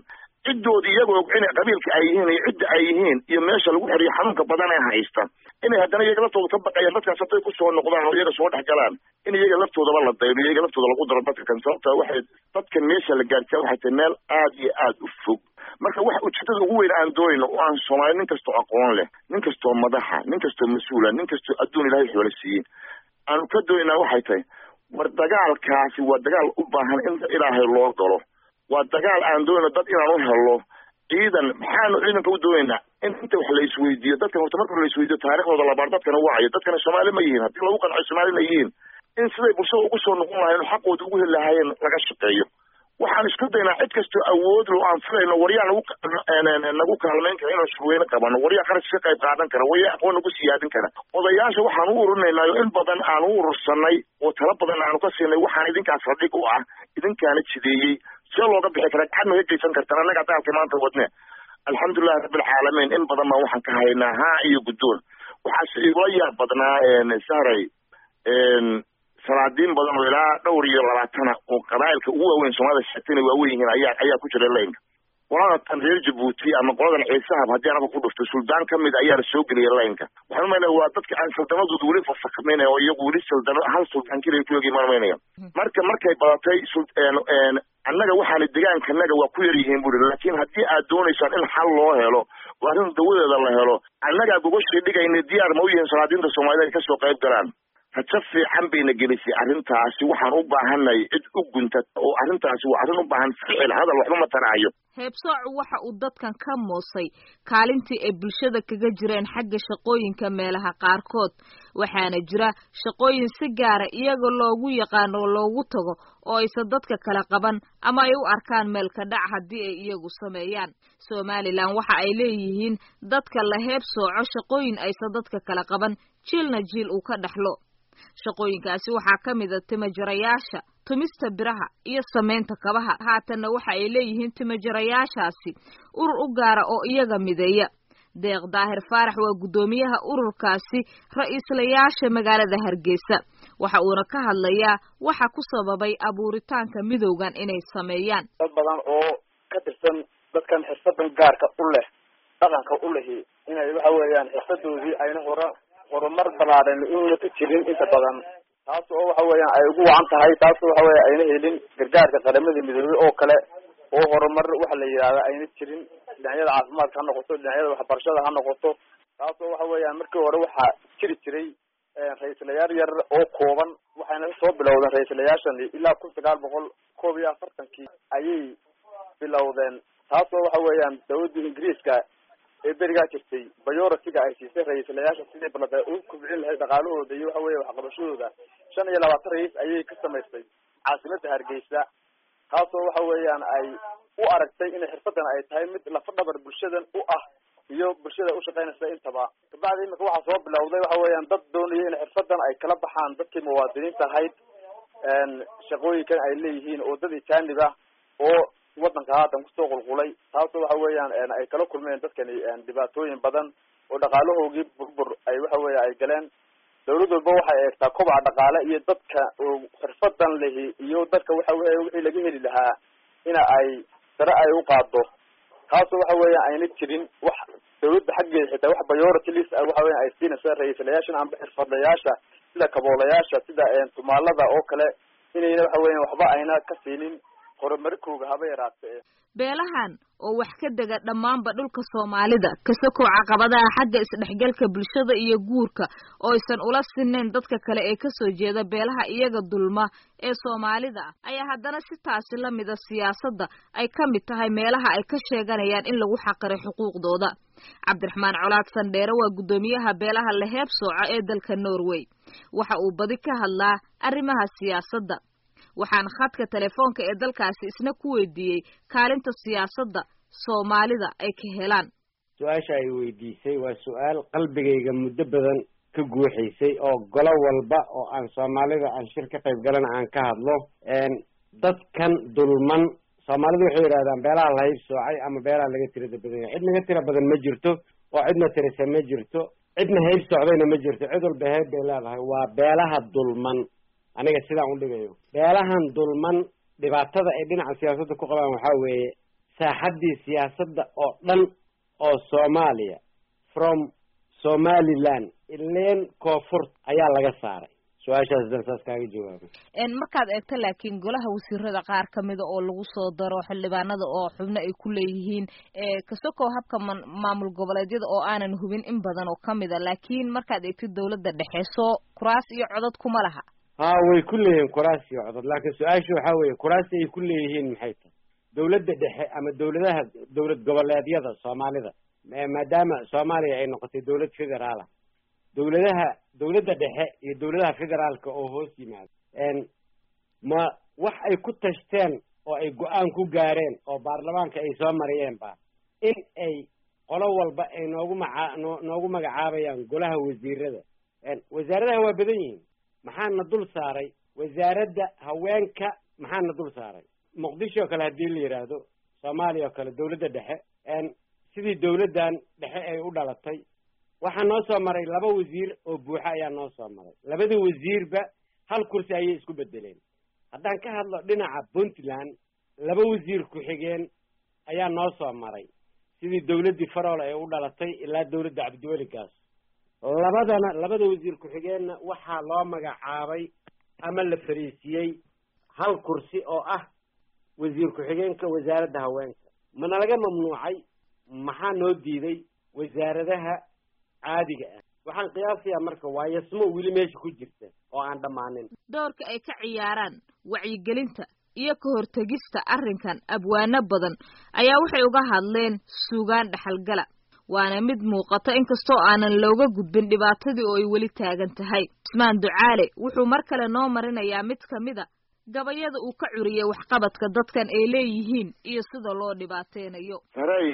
ciddoodii iyagoo og inay qabiilka ay yihiin iyo cidda ay yihiin iyo meesha lagu xiriyo xanuunka badan ee haysta inay haddana iyaga laftooda ka baqayaan dadkaas hadday kusoo noqdaan oo iyaga soo dhex galaan in iyaga laftoodaba la dayno iyaga laftooda lagu daro dadka kan sababta waxay dadkan meesha la gaarsiya waxay tahay meel aad iyo aad u fog marka wax ujeedada ugu weyn aan doonayno oo aan soomaali nin kastoo aqoon leh nin kastoo madaxa nin kastoo mas-uula nin kastoo adduun ilaahay xoola siiyey aanu ka doonaynaa waxay tahay war dagaalkaasi waa dagaal u baahan in ilaahay loo galo waa dagaal aan doonayno dad inaan u helo ciidan maxaanu ciidanka u doonaynaa in inta wax la isweydiiyo dadkan horta marka la isweydiiyo taariikhdooda labaar dadkana wacayo dadkana soomaali ma yihiin haddii lagu qanco soomaalina yihiin in siday bulshada ugu soo noqon lahayen xaqooda ugu heli lahaayeen laga shaqeeyo waxaan isku daynaa cid kastoo awood lo aan filayno waryaa nagu nagu kaalmayn kara inaan shurweyne qabano waryaa qarash ka qayb qaadan kara waryaa aqoon nagu siyaadin kara odayaasha waxaan u ururinaynaayo in badan aan u urursanay oo tala badan aanu ka siinay waxaan idinkaas radhig u ah idinkaana jideeyey see looga bixi kara gaxad ma hegeysan kartaan annaga daalka maanta wadne alxamdulilahi rabbilcaalamiin in badan baan waxaan ka haynaa haa iyo guddoon waxaase igula yaab badnaa sahray salaadiin badan oo ilaa dhowr iyo labaatana oo qabaa'ilka ugu waaweyn soomaalida sheegtayna waaweyn yihiin ayaa ayaa ku jira laynka qolada tan reer jabuuti ama qoladan ciisahab haddii anaba ku dhufto suldaan ka mid ayaa la soo geliyay laynka waxaan umaynaya waa dadka aan saldanadooda weli fasakmaynaya oo iyagu weli saldano hal suldaan keliya ku yogi maan umaynaya marka markay badatay annaga waxaana deegaankanaga waa ku yar yihiin buri laakiin haddii aad doonaysaan in xal loo helo oo arrin dawadeeda la helo annagaa gogoshay dhigayna diyaar ma u yihiin salaadiinta soomaalida ay kasoo qayb galaan rajo fiican bayna gelisay arrintaasi waxaan u baahanay cid u guntata oo arrintaasi waa arrin u baahan ficil hadal waxba ma taraayo heebsoocu waxa uu dadkan ka moosay kaalintii ay bulshada kaga jireen xagga shaqooyinka meelaha qaarkood waxaana jira shaqooyin si gaara iyaga loogu yaqaano oo loogu tago oo aysan dadka kala qaban ama ay u arkaan meelka dhac haddii ay iyagu sameeyaan somalilan waxa ay leeyihiin dadka la heebsooco shaqooyin aysan dadka kala qaban jiilna jiil uu ka dhexlo shaqooyinkaasi waxaa ka mid a timajarayaasha tumista biraha iyo samaynta kabaha haatanna waxa ay leeyihiin timajarayaashaasi urur u gaara oo iyaga mideeya deeq daahir faarax waa guddoomiyaha ururkaasi ra-iislayaasha magaalada hargeysa waxa uuna ka hadlayaa waxa ku sababay abuuritaanka midowgan inay sameeyaan dad badan oo ka tirsan dadkan xirfadan gaarka u leh dhaqanka u lehi inay waxa weeyaan xirfadoodii ayna hore horumar balaaran una ka jirin inta badan taas oo waxa weeyaan ay ugu wacan tahay taas oo waxa weya ayna helin gargaarka qaramada midoobey oo kale oo horumar waxa la yidhahda ayna jirin dhinacyada caafimaadka ha noqoto dhinacyada waxbarashada ha noqoto taas oo waxa weeyaan markii hore waxaa jiri jiray ra-iislayaal yar oo kooban waxayna soo bilowdeen ra-iislayaashani ilaa kun sagaal boqol koob iyo afartankii ayay bilowdeen taas oo waxa weeyaan dawladda ingiriiska ee berigaa jirtay bayoratiga ay siisay ra-iislayaasha sidii balada u kubcin lahayd dhaqaalahooda iyo waxa weya waxqabashadooda shan iyo labaatan ra-iis ayay ka samaystay caasimada hargeysa taasoo waxa weeyaan ay u aragtay inay xirfadan ay tahay mid lafa dhabar bulshadan u ah iyo bulshada ushaqeynaysa intaba kabacdi imika waxaa soo bilowday waxa weeyaan dad doonaya in xirfadan ay kala baxaan dadkii muwaadiniinta ahayd shaqooyinkan ay leeyihiin oo dad ijaanib ah oo wadanka haatan kusoo qulqulay taasoo waxa weeyaan ay kala kulmeen dadkani dhibaatooyin badan oo dhaqaalahoogii burbur ay waxa weya ay galeen dawlad walba waxay eegtaa kobaca dhaqaale iyo dadka xirfadan lehi iyo dadka waxa wey wixii laga heli lahaa ina ay sare ay u qaado taasoo waxa weya ayna jirin wax dawladda xaggeeda xitaa wax bayority list ah waxa weya ay siinaysa ra-iislayaashan amba xirfadlayaasha sida kaboolayaasha sida tumaalada oo kale inayna waxa weya waxba ayna ka siinin horumarkooga haba yaraatee beelahan oo wax ka dega dhammaanba dhulka soomaalida kasakow caqabadaha xagga isdhexgalka bulshada iyo guurka oo aysan ula sinayn dadka kale ee kasoo jeeda beelaha iyaga dulma ee soomaalida ah ayaa haddana si taasi la mida siyaasadda ay ka mid tahay meelaha ay ka sheeganayaan in lagu xaqiray xuquuqdooda cabdiraxmaan colaad sandheere waa guddoomiyaha beelaha laheeb sooca ee dalka norway waxa uu badi ka hadlaa arrimaha siyaasadda waxaan khadka telefoonka ee dalkaasi isna ku weydiiyey kaalinta siyaasadda soomaalida ay ka helaan su-aasha ay weydiisay waa su-aal qalbigayga muddo badan ka guuxaysay oo golo walba oo aan soomaalida aan shir ka qayb galana aan ka hadlo dadkan dulman soomaalidu waxay yidhahdaan beelaha lahayb soocay ama beelaha laga tirada badan yahay cid naga tira badan ma jirto oo cidna tirisa ma jirto cidna hayb socdayna ma jirto cid walba hayb bay leedahay waa beelaha dulman aniga sidaan u dhigayo beelahan dulman dhibaatada ay dhinaca siyaasadda ku qabaan waxaa weeye saaxaddii siyaasadda oo dhan oo soomaaliya from somaliland ileen koonfurt ayaa laga saaray su-aashaas dan saas kaaga jawaabo markaad eegto laakiin golaha wasiirada qaar kamida oo lagu soo daro xildhibaanada oo xubno ay ku leeyihiin kasokow habka maamul goboleedyada oo aanan hubin in badan oo kamida laakiin markaad eegtid dawladda dhexe soo kuraas iyo codod kuma laha ha way ku leeyihiin kuraas iyo codod laakiin su-aasha waxaa weeye kuraasi ay ku leeyihiin maxay tahay dawladda dhexe ama dawladaha dawlad goboleedyada soomaalida maadaama soomaaliya ay noqotay dawlad federaala dawladaha dawladda dhexe iyo dawladaha federaalka oo hoos yimaado ma wax ay ku tashteen oo ay go-aan ku gaareen oo baarlamaanka ay soo mariyeen ba in ay qolo walba ay noogu maca noo noogu magacaabayaan golaha wasiirada wasaaradaha waa badan yihiin maxaana dul saaray wasaaradda haweenka maxaana dul saaray muqdisho oo kale haddii la yidhaahdo soomaaliya oo kale dawladda dhexe sidii dawladdan dhexe ay u dhalatay waxaa noo soo maray laba wasiir oo buuxa ayaa noo soo maray labada wasiirba hal kursi ayay isku bedeleen haddaan ka hadlo dhinaca puntland laba wasiir ku-xigeen ayaa noo soo maray sidii dawladdii farool ay u dhalatay ilaa dawladda cabdiweligaas labadana labada wasiir ku-xigeenna waxaa loo magacaabay ama la fariisiyey hal kursi oo ah wasiir ku-xigeenka wasaaradda haweenka mana laga mamnuucay maxaa noo diiday wasaaradaha caadiga ah waxaan qiyaasayaa marka waa yasmo weli meesha ku jirta oo aan dhammaanin doorka ay ka ciyaaraan wacyigelinta iyo ka hortegista arrinkan abwaano badan ayaa waxay uga hadleen suugaan dhaxalgala waana mid muuqata inkastoo aanan looga gudbin dhibaatadii oo ay weli taagan tahay cismaan ducaale wuxuu mar kale noo marinayaa mid kamid a gabayada uu ka curiyay waxqabadka dadkan ay leeyihiin iyo sida loo dhibaateynayo saray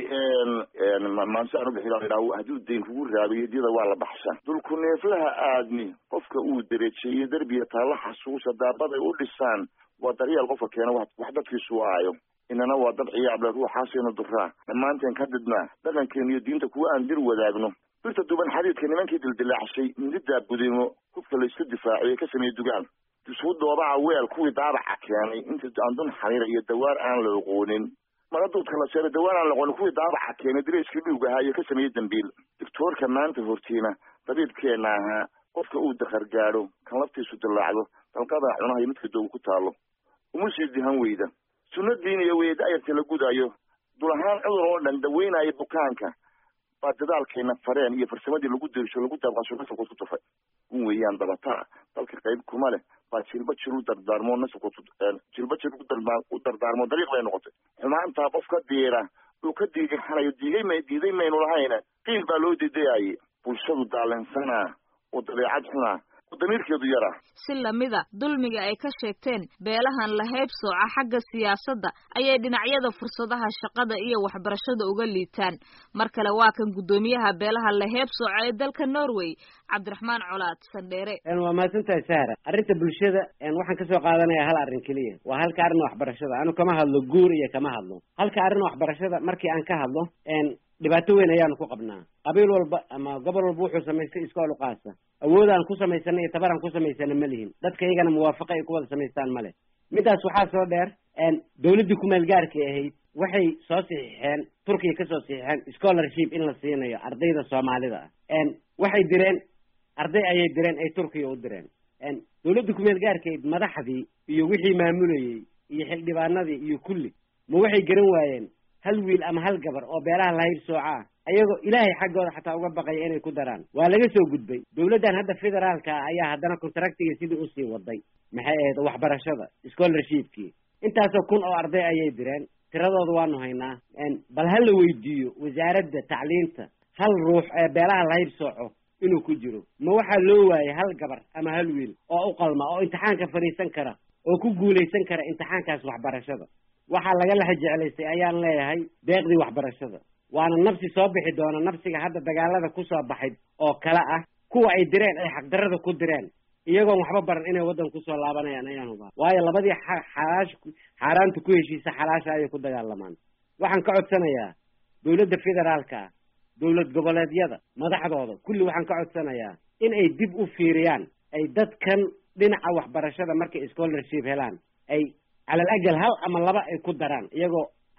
maansaan u bixi ladhaa hadduu dayn kugu raabiyo diyada waa la baxsha dulku neeflaha aadmi qofka uu derejeeyo derbiga taalla xasuusa daabaday u dhisaan waa daryeel qofka keena wax dadkiisu aayo inana waa dad ciyaable ruuxaasaynu duraa dhammaanteen ka didnaa dhaqankeena iyo diinta kuwa aan dir wadaagno birta duban xadiidka nimankii dildilaacshay mindidaa budimo hubka layska difaaciyo ka sameeye dugaan isuu doobaca weel kuwii daabaca keenay inta andun xariira iyo dawaar aan la oqoonin mara duudka la seeray dawaar aan la oqoonin kuwii daabaca keenay dirayskii dhuug ahaa iyo ka sameeyey dambiil doctoorka maanta hortiina dabiibkeenna ahaa qofka uu dakar gaadho kan laftiisu dillaacdo dalqadaa cunaha iyo midka doogu ku taalo uma sii dihan weyda sunno diiniya weye da'yarta la gudaayo dul ahaan cudur oo dhan daweynaayo bukaanka baa dadaalkeena fareen iyo farsamadii lagu dirsho lagu daabqasho nasabkood ku tufay un weeyaan dabataa dalka qayb kuma leh baa jilba jir u dardaarmo nasabkood jilba jir u dardaarmo dariiq bay noqotay xumaantaa qof ka diira uu ka diigahanayo diigay may diiday maynu lahayna qiil baa loo diidayaaye bulshadu daalinsanaa oo dabeecad xunaa damiirkeedu yaraa si lamida dulmiga ay ka sheegteen beelahan la heybsooca xagga siyaasadda ayay dhinacyada fursadaha shaqada iyo waxbarashada uga liitaan mar kale waa kan guddoomiyaha beelaha la heybsooca ee dalka norway cabdiraxmaan colaad sandheere waa mahadsantahay sahra arrinta bulshada waxaan kasoo qaadanayaa hal arrin keliya waa halka arrin waxbarashada anu kama hadlo guur iyo kama hadlo halka arrin waxbarashada markii aan ka hadlo dhibaato weyn ayaanu ku qabnaa qabiil walba ama gobol walba wuxuu samaystay iskool uqaasa awood aan ku samaysana iyo tabar aan ku samaysana ma lihin dadka iyagana muwaafaqa ay ku wada samaystaan male midaas waxaa soo dheer dawladdii kumeel gaarkay ahayd waxay soo saxiixeen turkiya kasoo saxiixeen scholarship in la siinayo ardayda soomaalida ah waxay direen arday ayay direen ay turkiya u direen dawladdii kumeel gaarkayd madaxdii iyo wixii maamulayey iyo xildhibaanadii iyo kulli ma waxay garan waayeen hal wiil ama hal gabar oo beelaha lahayb sooca ah ayagoo ilaahay xaggooda xataa uga baqaya inay ku daraan waa laga soo gudbay dawladdan hadda federaalka ah ayaa haddana contractiga sidii usii waday maxay ahayd waxbarashada scholarshipkii intaasoo kun oo arday ayay direen tiradooda waanu haynaa bal ha la weydiiyo wasaaradda tacliinta hal ruux ee beelaha lahayb sooco inuu ku jiro ma waxaa loo waayay hal gabar ama hal wiil oo u qalma oo imtixaanka fadhiisan kara oo ku guulaysan kara imtixaankaas waxbarashada waxaa laga laxa jeclaystay ayaan leeyahay deeqdii waxbarashada waana nafsi soo bixi doona nafsiga hadda dagaalada kusoo baxay oo kale ah kuwa ay direen ay xaqdarada ku direen iyagoon waxba baran inay waddan kusoo laabanayaan ayaan hubaa waayo labadii xalaash xaaraanta ku heshiisa xalaasha ayay ku dagaalamaan waxaan ka codsanayaa dawladda federaalka ah dawlad goboleedyada madaxdooda kulli waxaan ka codsanayaa in ay dib u fiiriyaan ay dadkan dhinaca waxbarashada markay scholarship helaan ay calal ajal hal ama laba ay ku daraan iyagoo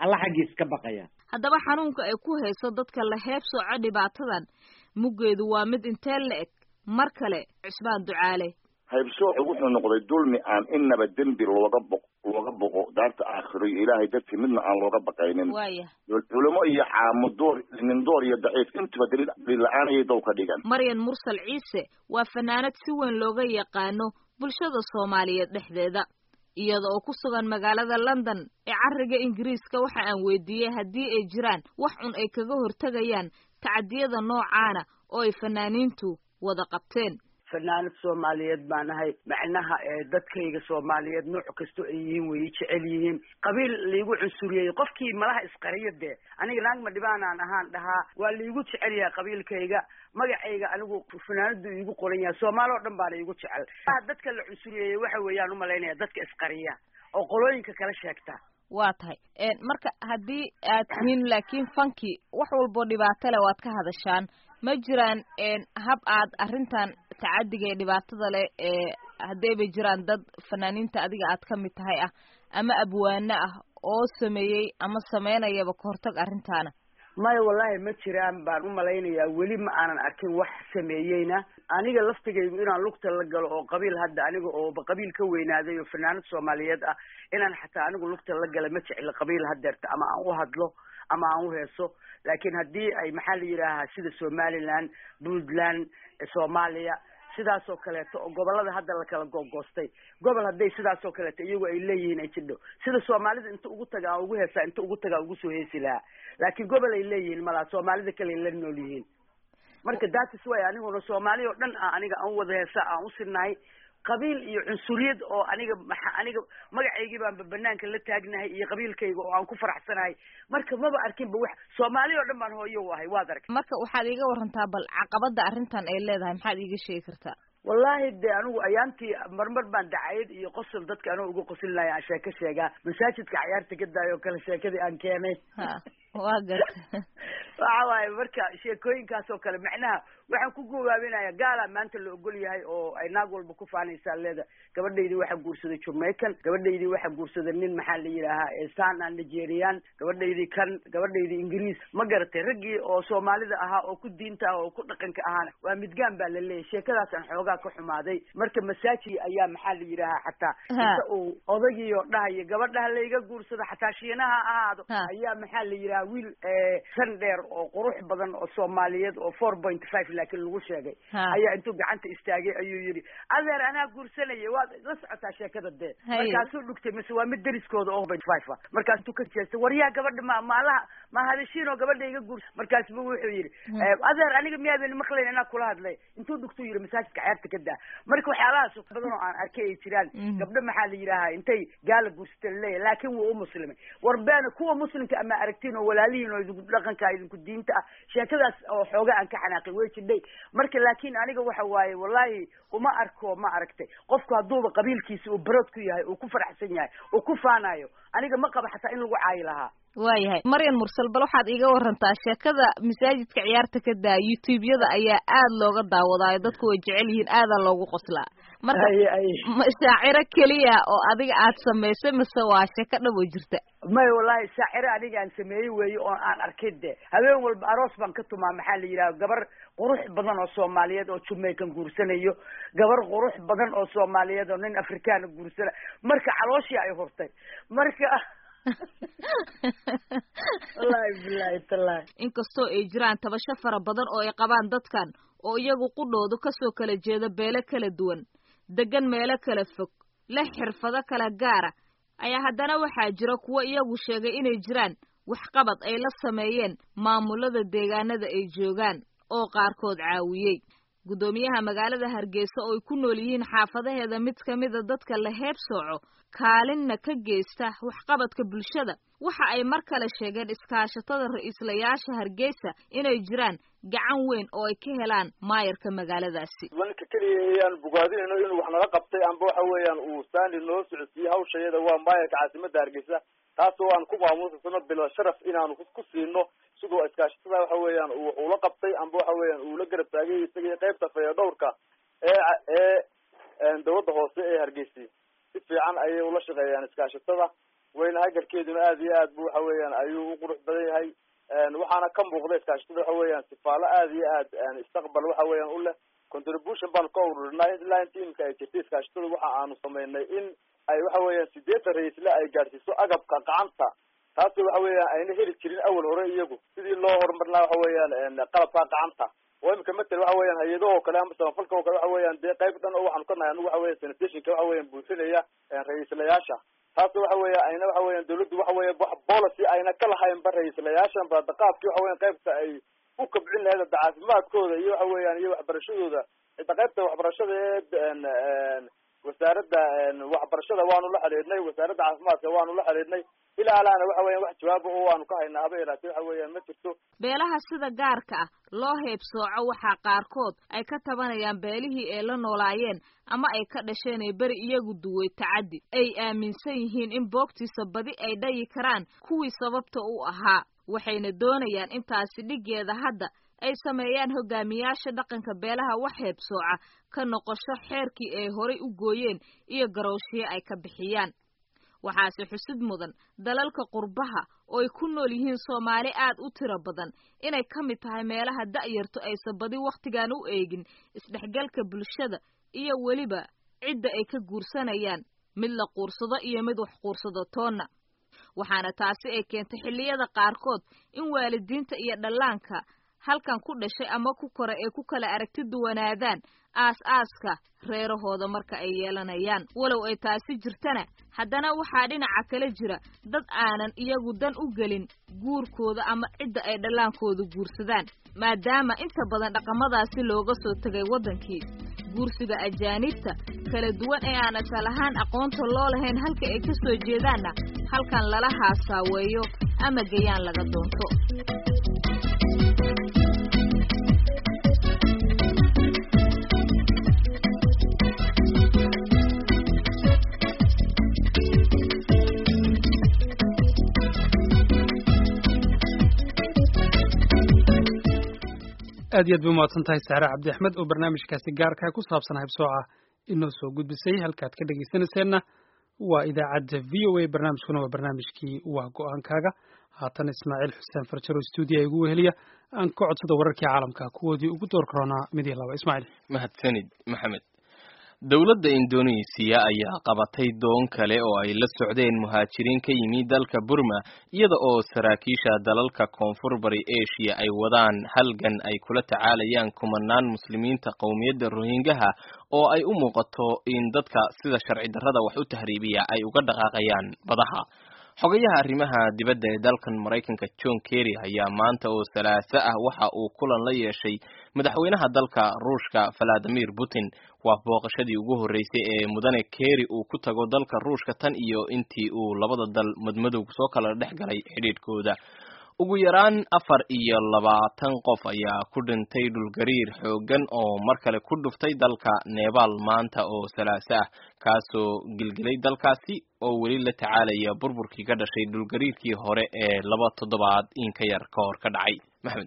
alla xaggiis ka baqaya haddaba xanuunka ay ku hayso dadka la heebsooco dhibaatadan muggeedu waa mid intee la eg mar kale cismaan ducaale haybsoocu wuxuu noqday dulmi aan inaba dembi looga boq looga boqo daarta aakhiro iyo ilaahay dartii midna aan looga baqaynin waaya culimo iyo caamo door nin door iyo daciif intuba daliil daliil la-aan ayay dow ka dhigan maryan mursal ciise waa fanaanad si weyn looga yaqaano bulshada soomaaliyeed dhexdeeda iyada oo ku sugan magaalada london ee cariga ingiriiska waxa aan weydiiyey haddii ay jiraan wax cun ay kaga hortegayaan tacadiyada noocaana oo ay fanaaniintu wada qabteen fanaanad soomaaliyeed baan ahay macnaha ee dadkayga soomaaliyeed nooc kasto ay yihiin way jecel yihiin qabiil laigu cunsuriyey qofkii malaha isqariya dee aniga naag ma dhibaanaan ahaan dhahaa waa laigu jecel yahay qabiilkayga magacayga anigu fanaanadu iigu qoran yahay soomaali oo dhan baana iigu jecel dadka la cunsuriyeeyey waxa weeyaan umalaynaya dadka isqariya oo qolooyinka kala sheegta waa tahay marka haddii aad tihiin laakiin fanki wax walboo dhibaato leh waad ka hadashaan ma jiraan hab aad arrintan tacadiga ee dhibaatada leh ee haddii bay jiraan dad fanaaniinta adiga aad ka mid tahay ah ama abwaano ah oo sameeyey ama sameynayaba kahortag arrintaana maya wallahi ma jiraan baan umalaynayaa weli ma aanan arkin wax sameeyeyna aniga laftigaygu inaan lugta la galo oo qabiil hadda aniga oo qabiil ka weynaaday oo fanaanad soomaaliyeed ah inaan xataa anigu lugta la gala ma jecla qabiil hadeerta ama aan u hadlo ama aan u heeso laakiin haddii ay maxaa la yidhaahaa sida somaliland puntland soomaaliya sidaas oo kaleeto oo gobolada hadda la kala googoostay gobol hadday sidaas oo kaleeto iyagu ay leeyihiin ay jidho sida soomaalida inta ugu taga aan ugu heesaa inta ugu taga aan ugu soo heesi lahaa laakiin gobol ay leeyihiin malaa soomaalida kale ay la nool yihiin marka datis way aniguna soomaali oo dhan ah aniga aan wada heesa aan usinahay qabiil iyo cunsuriyad oo aniga maxa aniga magacaygii baanba banaanka la taagnahay iyo qabiilkayga oo aan ku faraxsanahay marka maba arkinba wax soomaali oo dhan baan hooyo u ahay waad aragtay marka waxaad iiga warantaa bal caqabada arrintan ay leedahay maxaad iiga sheegi kartaa wallahi de anigu ayaantii marmar baan dacayad iyo qosol dadka anigo uga qosilnaya aan sheeko sheegaa masaajidka cayaarta ka daayo oo kale sheekadii aan keenay waa garta waxa waaye marka sheekooyinkaas oo kale macnaha waxaan ku gowaabinaya gaala maanta la ogol yahay oo ay naag walba ku faanaysaa leeda gabadhaydii waxaa guursaday jamaican gabadhaydii waxaa guursaday nin maxaa la yidhaahaa sana nigerian gabadhaydii kan gabadhaydii ingiriis ma garatay raggii oo soomaalida ahaa oo ku diinta ah oo ku dhaqanka ahaana waa midgaan baa la leeyahy sheekadaasaan xoogaa ka xumaaday marka masaaji ayaa maxaa la yidhaahaa xataa inta uu odagii oo dhahayo gabadhaha layga guursado xataa shiinaha ahaado ayaa maxaa la yidhaha wiil san dheer oo qurux badan oo soomaaliyeed oo four point five laakiin lagu sheegay ayaa intuu gacanta istaagay ayuu yidhi adeer anaa guursanaya waad la socotaa sheekada dee markaasuu dhugtay mise waa mid deriskooda oo point five ah markaas intuu ka jeestay waryaa gabadha ma maalaha ma hadashiin oo gabadha iga guursa markaasbu wuxuu yidhi adeer aniga miyaadan maqlayn inaa kula hadlay intuu dhugtuu yidhi masaajidka cayaarta ka daa marka waxyaalahaas badan oo aan arkay ay jiraan gabdho maxaa la yidhaahaa intay gaala guursata laleeyahy laakiin wuu u muslimay war beena kuwa muslimka ama aragtiin oo walaalihiin oo idinku dhaqanka idinku diinta ah sheekadaas oo xooga aan ka xanaaqay way jidhay marka laakiin aniga waxa waaye wallahi uma arko ma aragtay qofku hadduuba qabiilkiisa uu barood ku yahay uu ku faraxsan yahay uu ku faanayo aniga ma qaba xataa in lagu caayi lahaa waayahay maryan mursal bal waxaad iiga warantaa sheekada masaajidka ciyaarta ka daa youtube-yada ayaa aad looga daawadaayo dadku way jecel yihiin aadaa loogu qoslaa marka shaaciro keliya oo adiga aad samaysay mise waa sheeko dhab oo jirta maya wallahi shaaciro aniga aan sameeyey weeye oo aan arkay de habeen walba aroos baan ka tumaa maxaa la yidhaha gabar qurux badan oo soomaaliyeed oo jamaican guursanayo gabar qurux badan oo soomaaliyeed oo nin afrikaana guursana marka calooshii ay hurtay marka wallahi bilahi tallahi inkastoo ay jiraan tabasho fara badan oo ay qabaan dadkan oo iyagu qudhoodu kasoo kala jeeda beelo kala duwan degan meelo kala fog leh xirfado kala gaara ayaa haddana waxaa jira kuwo iyagu sheegay inay jiraan waxqabad ay la sameeyeen maamulada deegaanada ay joogaan oo qaarkood caawiyey guddoomiyaha magaalada hargeysa oo ay ku nool yihiin xaafadaheeda mid ka mida dadka la heeb sooco kaalinna ka geysta waxqabadka bulshada waxa ay mar kale sheegeen iskaashatada ra-iislayaasha hargeysa inay jiraan gacan weyn oo ay ka helaan maayarka magaaladaasi ninka keliya ayaan bogaadinayno inuu wax nala qabtay amba waxa weeyaan uu saani noo socodsiiyey hawshayada waa maayarka caasimada hargeysa taasoo aan ku maamuusasano bilo sharaf inaanu ku siino sidoo iskaashatada waxa weeyaan uu ula qabtay amba waxa weeyaan uu la garab taagay isagii qaybta fayadhowrka ee ee dawladda hoose ee hargeysa si fiican ayay ula shaqeeyaan iskaashatada weyne hagarkeeduna aad iyo aad bu waxa weeyaan ayuu u qurux badan yahay waxaana ka muuqda iskaashatada waxa weeyaan sifaalo aad iyo aad istaqbal waxa weeyaan u leh contribution baan ka ururinay ilaa inta imika ay jirtay iskaashatada waxa aanu sameynay in ay waxa weeyaan sideetan ra-iisle ay gaadhsiiso agabka gacanta taasi waxa weeyaan ayna heli jirin awal hore iyagu sidii loo horumarin laha waxa weeyaan qalabka gacanta oo imika matel waxa weeyaan hay-adaho kale ama samafalka oo kale waxa weeyaan dee qayb dhan oo waxaanu ka nahay anigu waxa weya sanitationka waxa weeyaan buufinaya ra-iislayaasha taas waxa weya ayna waxa weeyaan dawladdu waxa weya wax policy ayna ka lahaynba ra-iislayaashan ba daqaabkii waxa weyan qaybta ay u kabcin lahayd hadda caafimaadkooda iyo waxa weeyaan iyo waxbarashadooda cidda qaybta waxbarashada ee wasaaradda waxbarashada waanu la xidhiidhnay wasaaradda caafimaadka waanu la xidhiidhnay ilaa alaana waxa weyan wax jawaaba oo waanu ka haynaa haba yaraatee waxa weeyaan ma jirto beelaha sida gaarka ah loo heebsooco waxaa qaarkood ay ka tabanayaan beelihii ay la noolaayeen ama ay ka dhasheen ee beri iyagu duway tacaddi ay aaminsan yihiin in boogtiisa badi ay dhayi karaan kuwii sababta u ahaa waxayna doonayaan intaasi dhiggeeda hadda ay sameeyaan hogaamiyaasha dhaqanka beelaha wax heebsooca ka noqosho xeerkii ay horay u gooyeen iyo garowshiye ay ka bixiyaan waxaase xusid mudan dalalka qurbaha oo ay ku nool yihiin soomaali aad u tiro badan inay ka mid tahay meelaha da'yartu aysan badi wakhtigan u eegin isdhexgalka bulshada iyo weliba cidda ay ka guursanayaan mid la quursado iyo mid wax quursado toonna waxaana taasi ay keentay xilliyada qaarkood in waalidiinta iyo dhallaanka halkan ku dhashay ama ku kora ee ku kala aragti duwanaadaan aas-aaska reerahooda marka ay yeelanayaan walow ay taasi jirtana haddana waxaa dhinaca kale jira dad aanan iyagu dan u gelin guurkooda ama cidda ay dhallaankooda guursadaan maadaama inta badan dhaqamadaasi looga soo tegay waddankii guursiga ajaanibta kala duwan ee aan asal ahaan aqoonta loo lahayn halka ay ka soo jeedaanna halkan lala haasaaweeyo ama gayaan laga doonto aad iyo aad bay umahadsan tahay saare cabdi axmed oo barnaamijkaasi gaarka ku saabsan haybsooca inoo soo gudbisay halkaad ka dhegaysanayseena waa idaacadda v o a barnaamijkuna waa barnaamijkii waa go-aankaaga haatan ismaaciil xuseen farjaro stuudiya igu weheliya aan ka codsada wararkii caalamka kuwoodii ugu door karoonaa mid iyo laba ismaaciil mahadsanid maxamed dowladda indoneesiya ayaa qabatay doon kale oo ay la socdeen muhaajiriin ka yimi dalka burma iyada oo saraakiisha dalalka koonfur bari asia ay wadaan halgan ay kula tacaalayaan kumanaan muslimiinta qowmiyadda rohingaha oo ay u muuqato in dadka sida sharci darrada wax u tahriibiya ay uga dhaqaaqayaan badaha xogayaha arrimaha dibadda ee dalkan maraykanka john kerry ayaa maanta oo salaaso ah waxa uu kulan la yeeshay madaxweynaha dalka ruushka valadimir putin waa booqashadii ugu horreysay ee mudane kerry uu ku tago dalka ruushka tan iyo intii uu labada dal madmadow soo kala dhex galay xidhiidhkooda ugu yaraan afar iyo labaatan qof ayaa ku dhintay dhulgariir xooggan oo mar kale ku dhuftay dalka nebaal maanta oo salaaso ah kaasoo gilgilay dalkaasi oo weli la tacaalaya burburkii ka dhashay dhulgariirkii hore ee laba toddobaad in ka yar ka hor ka dhacay maxmed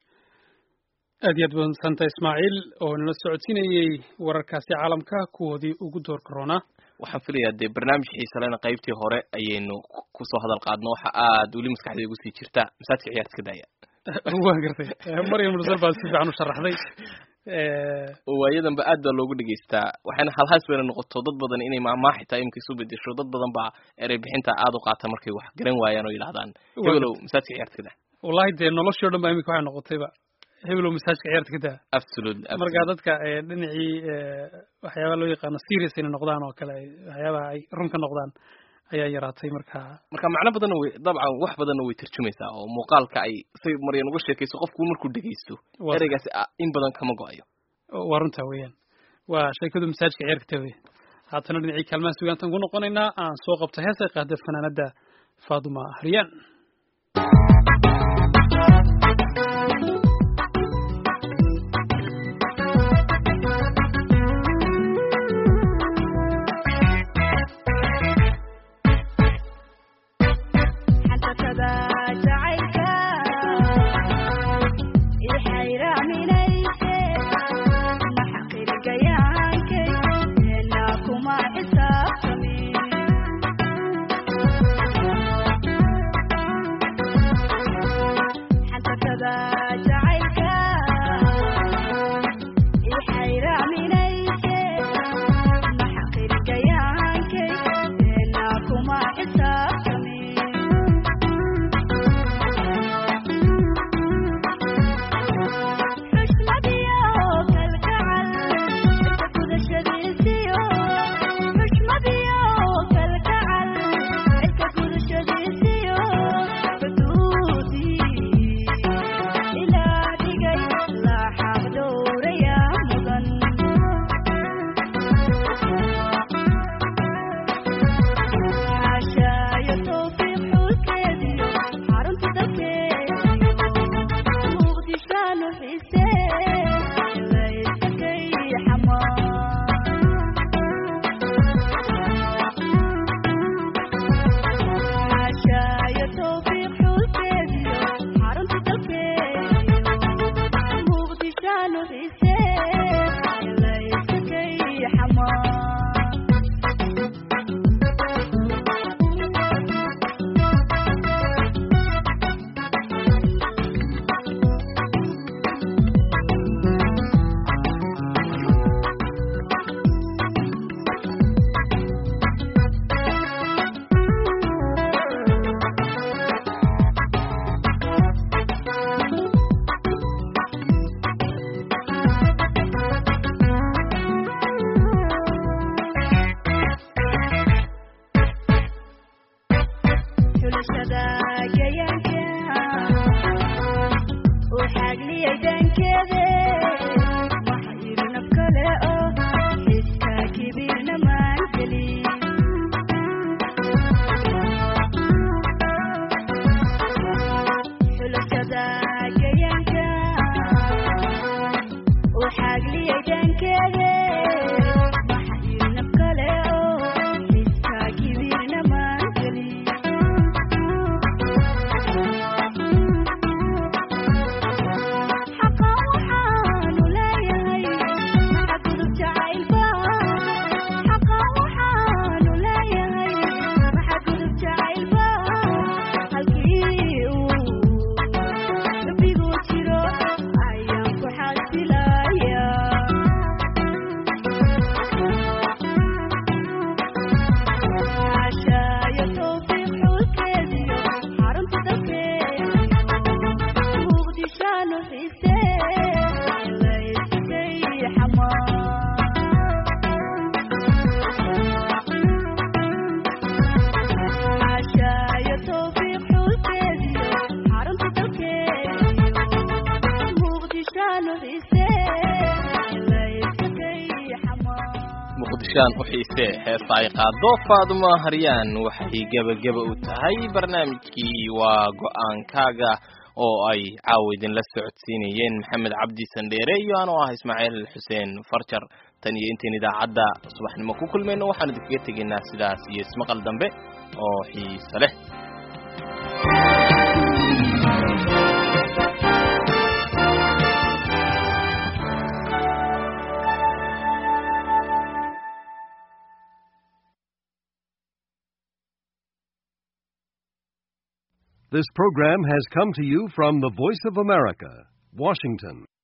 aad iyo aad badsanta ismaaciil oo nala socodsiinayey wararkaasi caalamka kuwoodii ugu door karoonaa waxaan filayaa dee barnaamij xiisalena qaybtii hore ayaynu kusoo hadal qaadno waxa aad weli maskaxdeeda ugu sii jirta masaajka ciyaarta iska daaya waan gartay maryam mursal baa si fiican u sharaxday waayadanba aad baa loogu dhegeystaa waxayna halhaas bayna noqoto dad badan inay maamaax xitaa imika isu bedesho dad badan baa erey bixinta aad u qaata markay wax garan waayaan oo yidhahdaan hebelow masaajka ciyaarta iska daa wallahi dee noloshii o dhan ba imika waxay noqotayba hebelow masaajka ciyaarta ka daa absolutely marka dadka dhinacii waxyaabaha loo yaqaano serious inay noqdaan oo kale waxyaabaha ay run ka noqdaan ayaa yaraatay marka marka macno badanna way dabcan wax badanna way tarjumaysaa oo muuqaalka ay say maryan uga sheekayso qofku markuu dhegaysto ereygaasi in badan kama go-ayo waa runtaa weeyaan waa sheekadu masaajka ciyaarka taa weya haatana dhinacii kaalmaha sugaantan ku noqonaynaa aan soo qabto heesay qaada fanaanada faaduma haryaan Thank you. muqdishaan u xiisee heesta ay qaado faadumo haryaan waxay gebageba u tahay barnaamijkii waa go-aankaaga oo ay caawa idinla socodsiinayeen maxamed cabdi sandheere iyo anoo ah ismaaciil xuseen farjar tan iyo intayn idaacadda subaxnimo ku kulmayno waxaan idinkaga tegaynaa sidaas iyo ismaqal dambe oo xiise leh This program has come to you from the Voice of America, Washington.